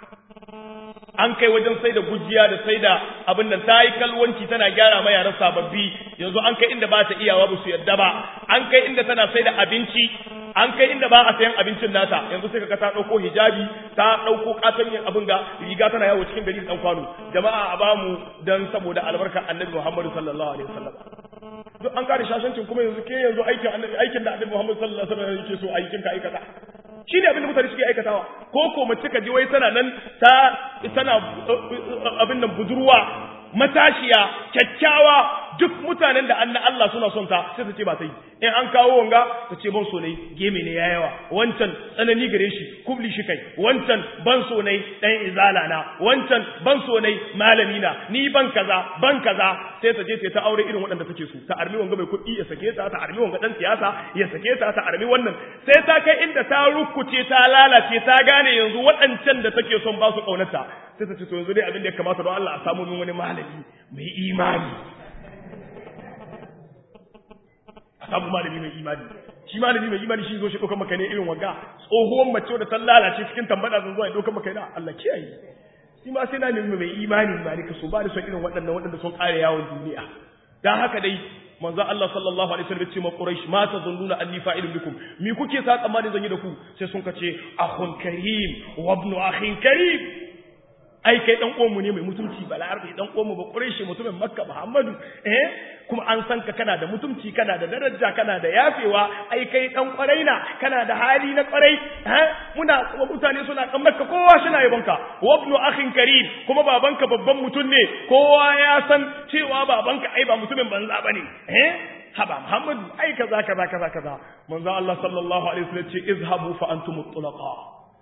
an kai wajen sai da gujiya da sai da abin nan ta yi kalwanci tana gyara ma yaran sababbi yanzu an kai inda ba ta iyawa ba su yadda ba an kai inda tana sai da abinci an kai inda ba a sayan abincin nata yanzu sai kaga ta dauko hijabi ta dauko katon abin ga riga tana yawo cikin gari dan kwano jama'a a bamu dan saboda albarka annabi Muhammad sallallahu alaihi wasallam duk an kare shashancin kuma yanzu ke yanzu aikin annabi aikin da annabi Muhammad sallallahu alaihi wasallam yake so aikin ka aikata shi ne abin da mutane suke aikatawa ko ko mace ka ji wai tana nan ta tana abin nan budurwa matashiya kyakkyawa duk mutanen da anna Allah suna son ta sai ta ce ba ta yi in an kawo wanga ta ce ban so ne geme ne ya yawa wancan tsanani gare shi kubli shi kai wancan ban so ne dan izala na wancan ban so ne malami na ni ban kaza ban kaza sai ta je ta ta aure irin waɗanda take so ta armi wanga mai kuɗi ya sake ta ta armi wanga dan siyasa ya sake ta ta armi wannan sai ta kai inda ta rukuce ta lalace ta gane yanzu waɗancan da take son ba su kaunarta sai ta ce to yanzu dai abin da ya kamata don Allah a samu min wani malami mai imani a samu malami mai imani shi malami mai imani shi zo shi ɗaukar maka ne irin wanga tsohuwan mace da ta lalace cikin tambada zan zo ya ɗaukar maka ne Allah kiyaye shi ma sai na nemi mai imani ba ni ka so ba da son irin waɗannan waɗanda sun ƙare yawon duniya dan haka dai manzo Allah sallallahu alaihi wasallam ya ce ma Quraysh ma tazunnuna anni fa'ilun bikum mi kuke sa tsammani zan yi da ku sai sun kace akhun karim wa ibnu akhin karim ai kai dan uwanmu ne mai mutunci balarabe dan uwanmu ba Quraysh mutumin Makka Muhammadu eh kuma an san ka kana da mutunci kana da daraja kana da yafewa ai kai dan kwarai na kana da hali na kwarai eh muna kuma mutane suna kan Makka kowa suna yabonka wa ibnu akhin karim kuma babanka babban mutum ne kowa ya san cewa babanka ai ba mutumin banza bane eh haba Muhammadu ai kaza kaza kaza kaza manzo Allah sallallahu alaihi wasallam ce izhabu fa antumut tulaqa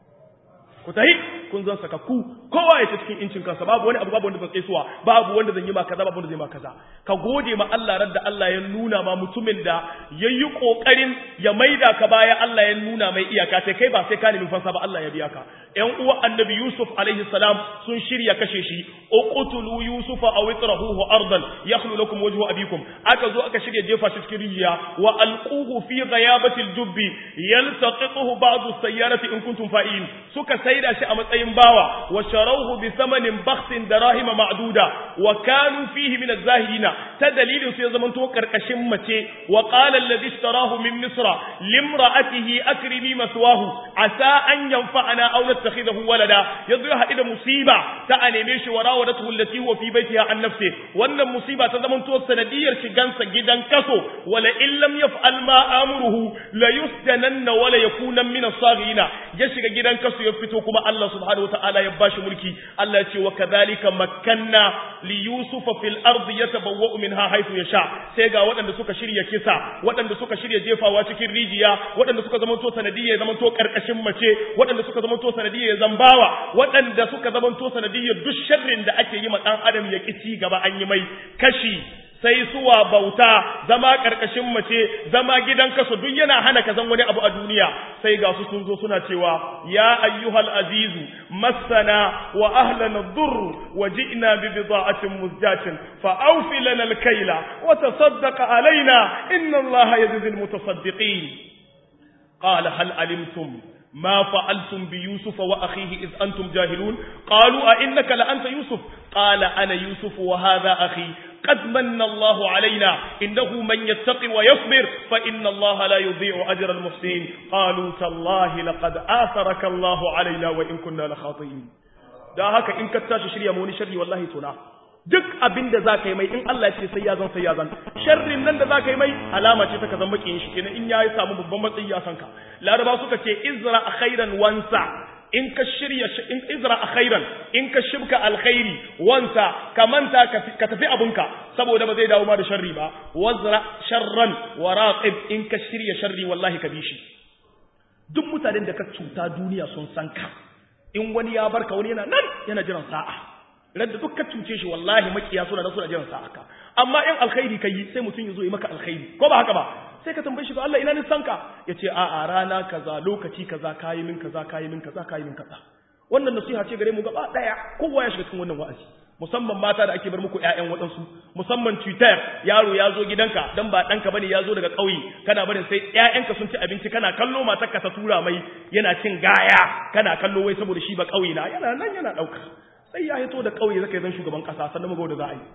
ku tahi kun zan saka ku kowa ya ce cikin incin kansa babu wani abu babu wanda zan tsaisuwa babu wanda zan yi ma kaza babu wanda zai ma kaza ka gode ma Allah radda Allah ya nuna ma mutumin da yayi kokarin ya maida ka baya Allah ya nuna mai iyaka sai kai ba sai ka nemi fansa ba Allah ya biya ka ƴan uwa annabi Yusuf alaihi salam sun shirya kashe shi uqtulu yusufa aw itrahuhu ardan yakhlu lakum wajhu abikum aka zo aka shirya jefa shi cikin rijiya wa alquhu fi ghayabati aljubbi yaltaqituhu ba'd as-sayyarati in kuntum fa'in suka saida shi a matsayin bawa wa sharawhu bi thamanin bakhsin darahima ma'duda wa kanu fihi min az-zahirina ta dalilin su ya zamanto karkashin mace wa qala alladhi ishtarahu min misra limra'atihi akrimi maswahu asa an yanfa'ana aw nattakhidahu walada yanzu ya haɗu da musiba ta a neme shi wa rawadatu allati huwa fi baitiha an nafsi wannan musiba ta zamanto sanadiyar shigansa gidan kaso wala in lam yaf'al ma amuruhu la yusjananna wala yakuna min as-saghirina ya shiga gidan kaso ya fito kuma Allah subhanahu wataala ya bashi mulki Allah ya ce wa kadhalika makkanna li yusufa fil ardi yatabawwa'u minha haythu yasha sai ga waɗanda suka shirya kisa waɗanda suka shirya jefawa cikin rijiya waɗanda suka zamanto sanadiyar zamanto karkashin mace waɗanda suka zamanto sanadiyar zambawa waɗanda suka zamanto sanadiyar duk sharrin da ake yi ma ɗan adam ya ƙi ci gaba an yi mai kashi sai suwa bauta zama ƙarƙashin mace zama gidan kaso duk yana hana ka zan wani abu a duniya sai ga su sun zo suna cewa ya ayyuhal azizu massana wa ahlana dhurr wa ji'na bi bida'atin muzjatin fa awfi lana al-kayla wa tasaddaq alaina inna allaha yajzi al-mutasaddiqin qala hal alimtum ما فعلتم بيوسف وأخيه إذ أنتم جاهلون قالوا أئنك لأنت يوسف قال أنا يوسف وهذا أخي قد من الله علينا إنه من يتقي ويصبر فإن الله لا يضيع أجر المحسنين قالوا تالله لقد آثرك الله علينا وإن كنا لخاطئين da haka in ka tashi shirya mu wani sharri wallahi tuna duk abin da za ka yi mai in Allah ce sai ya zan sai ya zan sharrin nan da za ka yi mai alama ce ta ka zan makiyin shi kenan in ya yi samu babban matsayi ya san ka laraba suka ce izra khairan wansa in ka shirya in izra khairan in ka shibka alkhairi wansa ka manta ka tafi abunka saboda ba zai dawo ma da sharri ba wazra sharran wa raqib in ka shirya sharri wallahi ka bi shi duk mutanen da ka cuta duniya sun san ka in wani ya barka wani yana nan yana jiran sa'a radda duk ka cuce shi wallahi makiya suna da suna jiran sa'a ka amma in alkhairi kai sai mutum ya zo yi maka alkhairi ko ba haka ba sai ka tambaye shi to Allah ina ni sanka yace a a rana kaza lokaci kaza kayi min kaza kayi min kaza kayi min kaza wannan nasiha ce gare mu gaba daya kowa ya shiga cikin wannan wa'azi musamman mata da ake bar muku ƴaƴan waɗansu musamman Twitter yaro ya zo gidanka dan ba ɗanka bane ya zo daga ƙauye kana barin sai ƴaƴanka sun ci abinci kana kallo matarka ta tura mai yana cin gaya kana kallo wai saboda shi ba ƙauye na yana nan yana ɗauka sai ya hito da ƙauye zaka zan shugaban ƙasa sannan mu da za a yi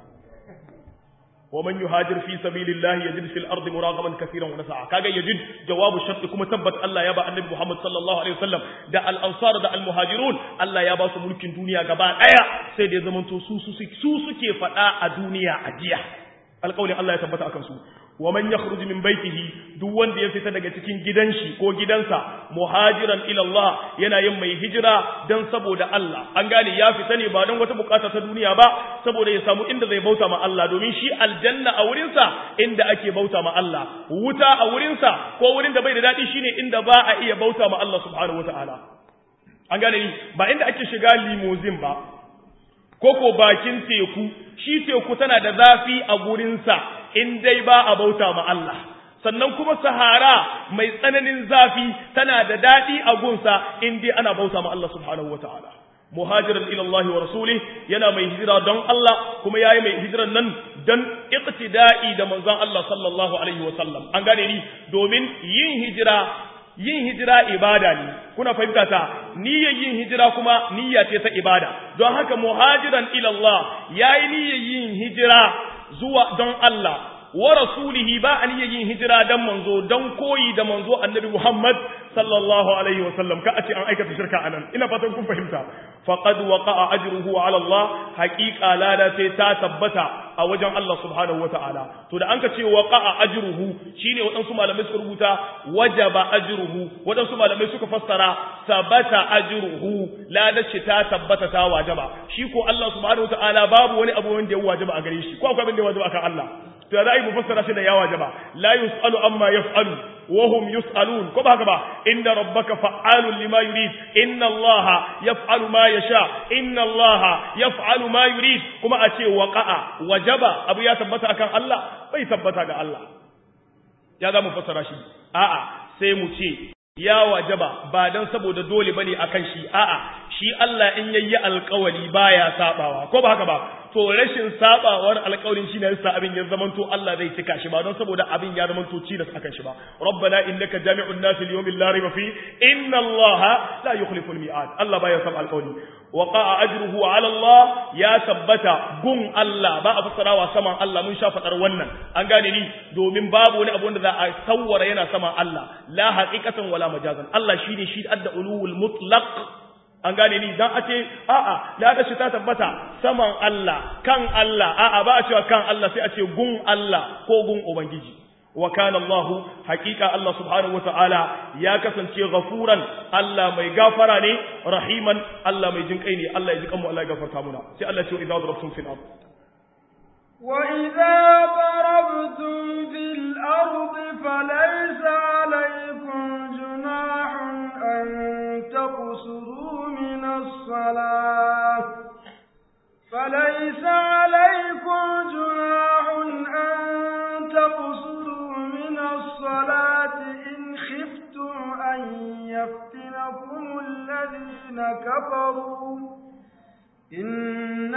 ومن يهاجر في سبيل الله يجد في الارض مراغما كثيرا ونسعا kaga yajid jawabu shart kuma tabbat Allah ya ba annabi Muhammad sallallahu alaihi wasallam da al-ansar da al-muhajirun Allah ya ba su mulkin duniya gaba daya sai da ya zamanto su su su suke fada a duniya a jiya alƙawarin Allah ya tabbata akan su wa man yakhruj min baitihi duk wanda ya fita daga cikin gidan shi ko gidansa muhajiran ila Allah yana yin mai hijira dan saboda Allah an gane ya fita ne ba don wata bukata ta duniya ba saboda ya samu inda zai bauta ma Allah domin shi aljanna a wurin sa inda ake bauta ma Allah wuta a wurin sa ko wurin da bai da dadi shine inda ba a iya bauta ma Allah subhanahu wataala an gane ni ba inda ake shiga limousine ba koko bakin teku shi teku tana da zafi a gurinsa in dai ba a bauta ma Allah sannan kuma sahara mai tsananin zafi tana da daɗi a gunsa in dai ana bauta ma Allah subhanahu wa ta'ala muhajiran ila Allah wa rasulih yana mai hijira don Allah kuma yayi mai hijiran nan dan iqtida'i da manzon Allah sallallahu alaihi wa sallam an gane ni domin yin hijira yin hijira ibada ne kuna fahimta ta niyyar yin hijira kuma niyya ce ta ibada don haka muhajiran ila Allah yayi niyyar yin hijira zuwa don Allah wa rasulihi ba an yin hijira dan manzo dan koyi da manzo annabi Muhammad sallallahu alaihi wa sallam ka a ce an aikata shirka anan ina fatan kun fahimta faqad waqa'a ajruhu ala Allah haqiqa lada sai ta tabbata a wajen Allah subhanahu wa ta'ala to da an ka ce waqa'a ajruhu shine waɗansu malamai suka rubuta wajaba ajruhu waɗansu malamai suka fassara sabata ajruhu lada ce ta tabbata ta wajaba shi ko Allah subhanahu wa ta'ala babu wani abu wanda ya wajaba a gare shi ko akwai abin da ya wajaba akan Allah to za a yi mufassara shi da ya wajaba la yus'alu amma yaf'alu wa hum yus'alun ko ba haka ba inna rabbaka fa'alun lima yurid inna allaha yaf'alu ma yasha inna allaha yaf'alu ma yurid kuma a ce waqa'a wajaba abu ya tabbata akan Allah bai tabbata ga Allah ya za mu fassara shi a'a sai mu ce ya wajaba ba dan saboda dole bane akan shi a'a shi Allah in yayi alƙawari baya sabawa ko ba haka ba to rashin sabawar alƙawarin shine yasa abin ya zamanto Allah zai cika shi ba don saboda abin ya zamanto cidas akan shi ba rabbana innaka jami'un nas li yawmin la rayba fi inna Allah la yukhlifu al-mi'ad Allah baya sab alƙawari waqa'a ajruhu 'ala Allah ya tabbata gun Allah ba a fassarawa saman Allah mun sha fadar wannan an gane ni domin babu wani abu wanda za a sawwara yana saman Allah la haqiqatan wala majazan Allah shine shi adda ulul mutlaq an gane ni dan a ce a'a da shi ta tabbata saman Allah kan Allah a'a ba a cewa kan Allah sai a ce gun Allah ko gun ubangiji wa kana Allah haqiqa Allah subhanahu wataala ya kasance ghafuran Allah mai gafara ne rahiman Allah mai jin kai ne Allah ya ji kanmu Allah ya gafarta muna sai Allah ya ce idza darabtum fil ard wa idza darabtum fil ard falaysa alaykum junahun an taqsuru min as-salah فليس عليكم جناح أن تقصروا من الصلاة إن خفتم أن يفتنكم الذين كفروا إن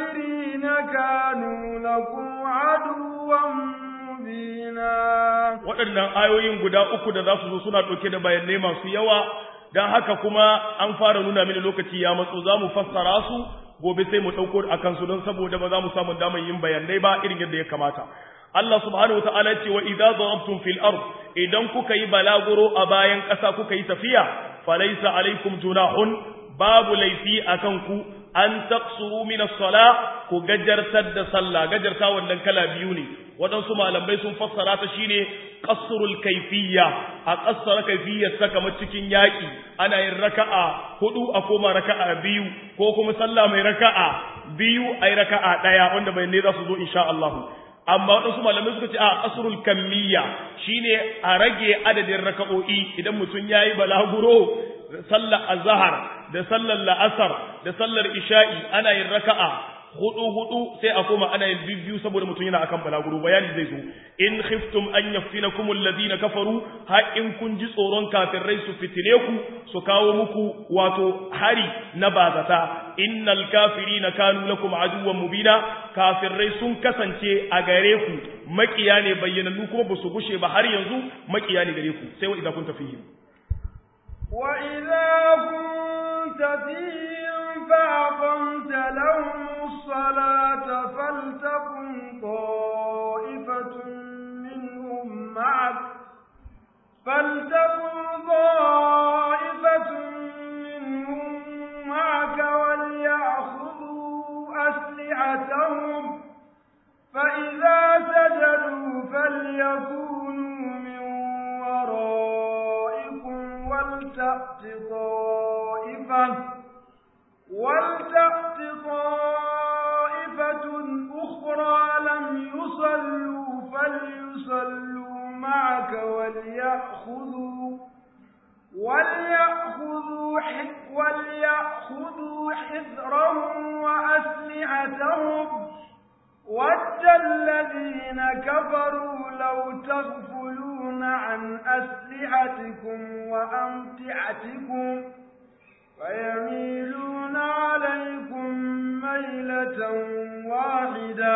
الكافرين كانوا لكم عدوا مبينا waɗannan ayoyin guda uku da za su zo suna ɗauke da bayanai masu yawa don haka kuma an fara nuna mini lokaci ya matso za mu fassara su gobe sai mu ɗauko a kansu don saboda ba za mu samu damar yin bayanai ba irin yadda ya kamata Allah subhanahu wa ta'ala ce wa idza darabtum fil ard idan kuka yi balaguro a bayan ƙasa kuka yi tafiya falaysa alaikum junahun babu laifi akan ku an taqsuru min as-sala ku gajartar da sallah gajarta wannan kala biyu ne waɗansu malamai sun fassara ta shine qasrul kayfiyya a qassara kayfiyyar ta kamar cikin yaki ana yin raka'a hudu a koma raka'a biyu ko kuma sallah mai raka'a biyu ai raka'a daya wanda bai ne za su zo insha Allah amma waɗansu malamai suka ce a qasrul kamiyya shine a rage adadin raka'o'i idan mutum yayi balaguro sallar azhar da sallar la'asar da sallar isha'i ana yin raka'a hudu hudu sai a koma ana yin biyu saboda mutum yana akan balaguro bayani zai zo in khiftum an yaftinakum alladhina kafaru ha in kun ji tsoron kafirai su fitile ku su kawo muku wato hari na bazata innal kafirina kanu lakum aduwwan mubina kafirai sun kasance a gare ku makiya ne bayyanannu kuma ba su gushe ba har yanzu makiya ne gare ku sai wa idan kun tafi وإذا كنت فيهم فأقمت لهم الصلاة فلتكن طائفة منهم معك فلتكن طائفة منهم معك وليأخذوا أسلحتهم فإذا سجدوا فليكونوا من ورائكم ولتأت طائفة ولتأت طائفة أخرى لم يصلوا فليصلوا معك وليأخذوا وليأخذوا وليأخذوا حذرهم وأسلحتهم ود الذين كفروا لو تغفلون عن أسلحتكم وأمتعتكم فيميلون عليكم ميلة واحدة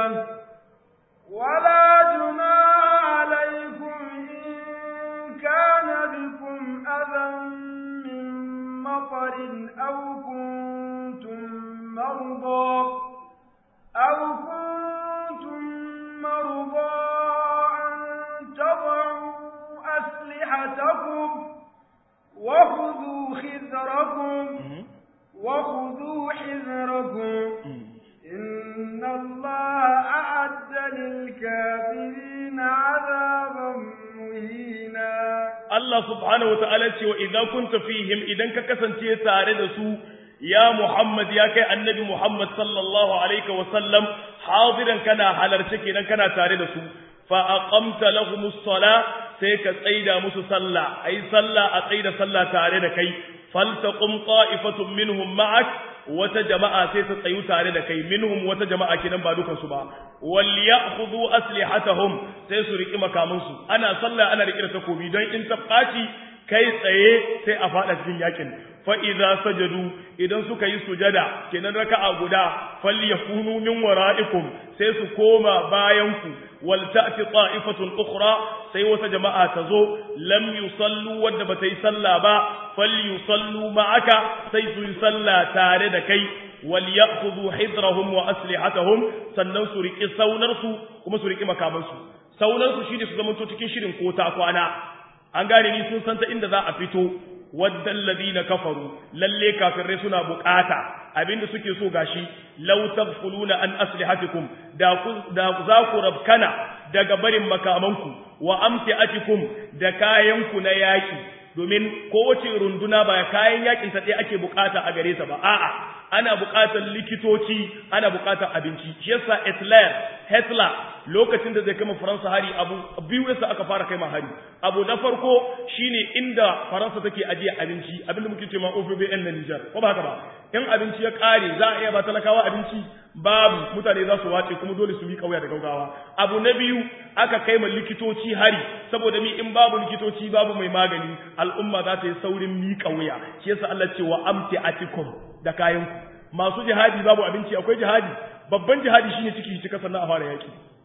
ولا جناح عليكم إن كان بكم أذى من مطر أو كنتم مرضى أو كنتم مرضى أن تضعوا أسلحتكم وخذوا خذركم وخذوا حذركم إن الله أعد للكافرين عذابا مهينا Allah subhanahu wa ta'ala ce wa idan kunta fihim idan ka kasance tare da su ya Muhammad ya kai annabi Muhammad sallallahu alaihi wa sallam hadiran kana halarce kenan kana tare da su fa aqamta lahumus sala sai ka tsaida musu sallah ai sallah a tsaida sallah tare da kai faltaqum qa'ifatun minhum ma'ak wata jama'a sai ta tsayu tare da kai minhum wata jama'a kenan ba dukan su ba wal ya'khudhu aslihatahum sai su riki makaman su ana sallah ana riki da takobi don in ta faci kai tsaye sai a fada cikin yakin fa idza sajadu idan suka yi sujada kenan raka'a guda falyakunu min wara'ikum sai su koma bayan ku wal ta'ti ta'ifatun ukhra sai wata jama'a ta zo lam yusallu wadda bata yi sallah ba falyusallu ma'aka sai su yi sallah tare da kai wal ya'khudhu hidrahum wa aslihatahum sannan su riki saunar su kuma su riki makaman su saunar su shine su zamanto cikin shirin ko ta kwana an gane ni sun san ta inda za a fito waddan ladina kafaru lalle kafirai suna bukata abinda suke so gashi law tafuluna an aslihatikum da ku da za ku rabkana daga barin makamanku wa amtiatikum da kayanku na yaki domin kowace runduna ba kayan yakin ta ɗaya ake bukata a gare ta ba a'a ana bukatar likitoci ana bukatar abinci shi yasa Hitler Hitler lokacin da zai kama Faransa hari abu biyu yasa aka fara kai hari abu na farko shine inda Faransa take ajiye abinci abinda muke cewa OFBN na Niger ko ba haka ba in abinci ya kare za a iya ba talakawa abinci babu mutane za su wace kuma dole su miƙa wuya da gaugawa abu na biyu aka kai ma likitoci hari saboda mi in babu likitoci babu mai magani al'umma za ta yi saurin miƙa wuya shi yasa Allah ce wa amti atikum da kayanku masu jihadi babu abinci akwai jihadi babban jihadi shine ciki cika sannan a fara yaki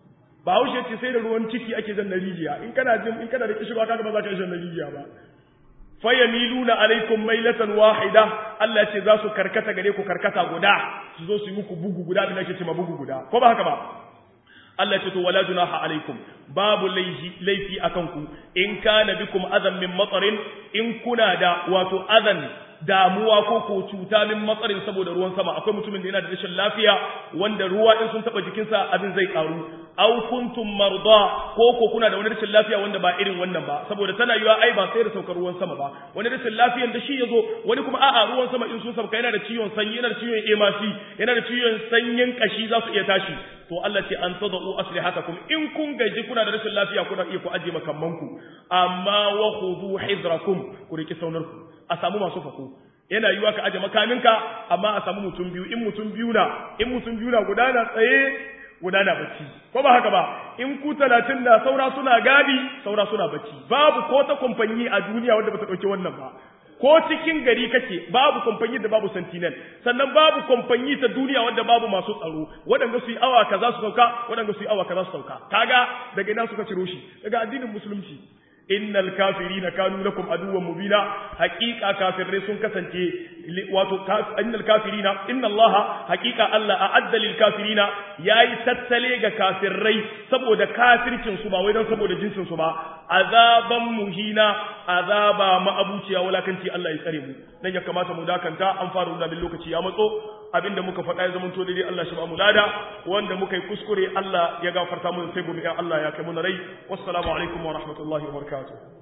ba haushe ce sai da ruwan ciki ake jan rijiya in kana jin in kana da kishirwa kaga ba za ka jan rijiya ba fayamiluna alaikum mailatan wahida Allah ce za su karkata gare ku karkata guda su zo su yi muku bugu guda da nake cewa bugu guda ko ba haka ba Allah ce to wala junaha alaikum babu laifi laifi akan ku in kana bikum adan min matarin in kuna da wato adan damuwa ko ko cuta min matsarin saboda ruwan sama akwai mutumin da yana da rashin lafiya wanda ruwa in sun taba jikinsa abin zai karu aw kuntum marda ko ko kuna da wani rashin lafiya wanda ba irin wannan ba saboda tana yiwa ai ba sai da saukar ruwan sama ba wani rashin lafiyan da shi yazo wani kuma a'a ruwan sama in sun sauka yana da ciwon sanyi yana da ciwon emasi yana da ciwon sanyin kashi za su iya tashi to Allah ce an tadau aslihatakum in kun gaji kuna da rashin lafiya kuna iya ku aje makammanku amma wa khudhu hidrakum ku riki saunarku a samu masu fako yana yiwa ka aje makaminka amma a samu mutum biyu in mutum biyu na in mutum biyu na guda na tsaye guda na bacci ko ba haka ba in ku talatin na saura suna gadi saura suna bacci babu ko ta kamfanyi a duniya wanda bata dauke wannan ba ko cikin gari kake babu kamfanyi da babu sentinel sannan babu kamfanyi ta duniya wanda babu masu tsaro waɗanda su yi awa kaza su sauka waɗanda su yi awa kaza su sauka kaga daga ina suka ciro shi daga addinin musulunci innal kafirina kanu lakum aduwwan mubina haqiqa kafirai sun kasance wato innal kafirina inna allaha haqiqa allah a'adda lil kafirina yayi tattale ga kafirai saboda kafircin su ba wai dan saboda jinsin su ba azaban muhina azaba ma'abuciya walakanci allah ya tsare mu dan ya kamata mu dakanta an fara nuna min lokaci ya matso abinda muka faɗa ya zamanto daidai Allah shi ba mu lada wanda muka yi kuskure Allah ya gafarta mu sai gobe Allah ya kai mu rai wassalamu alaikum wa rahmatullahi wa barakatuh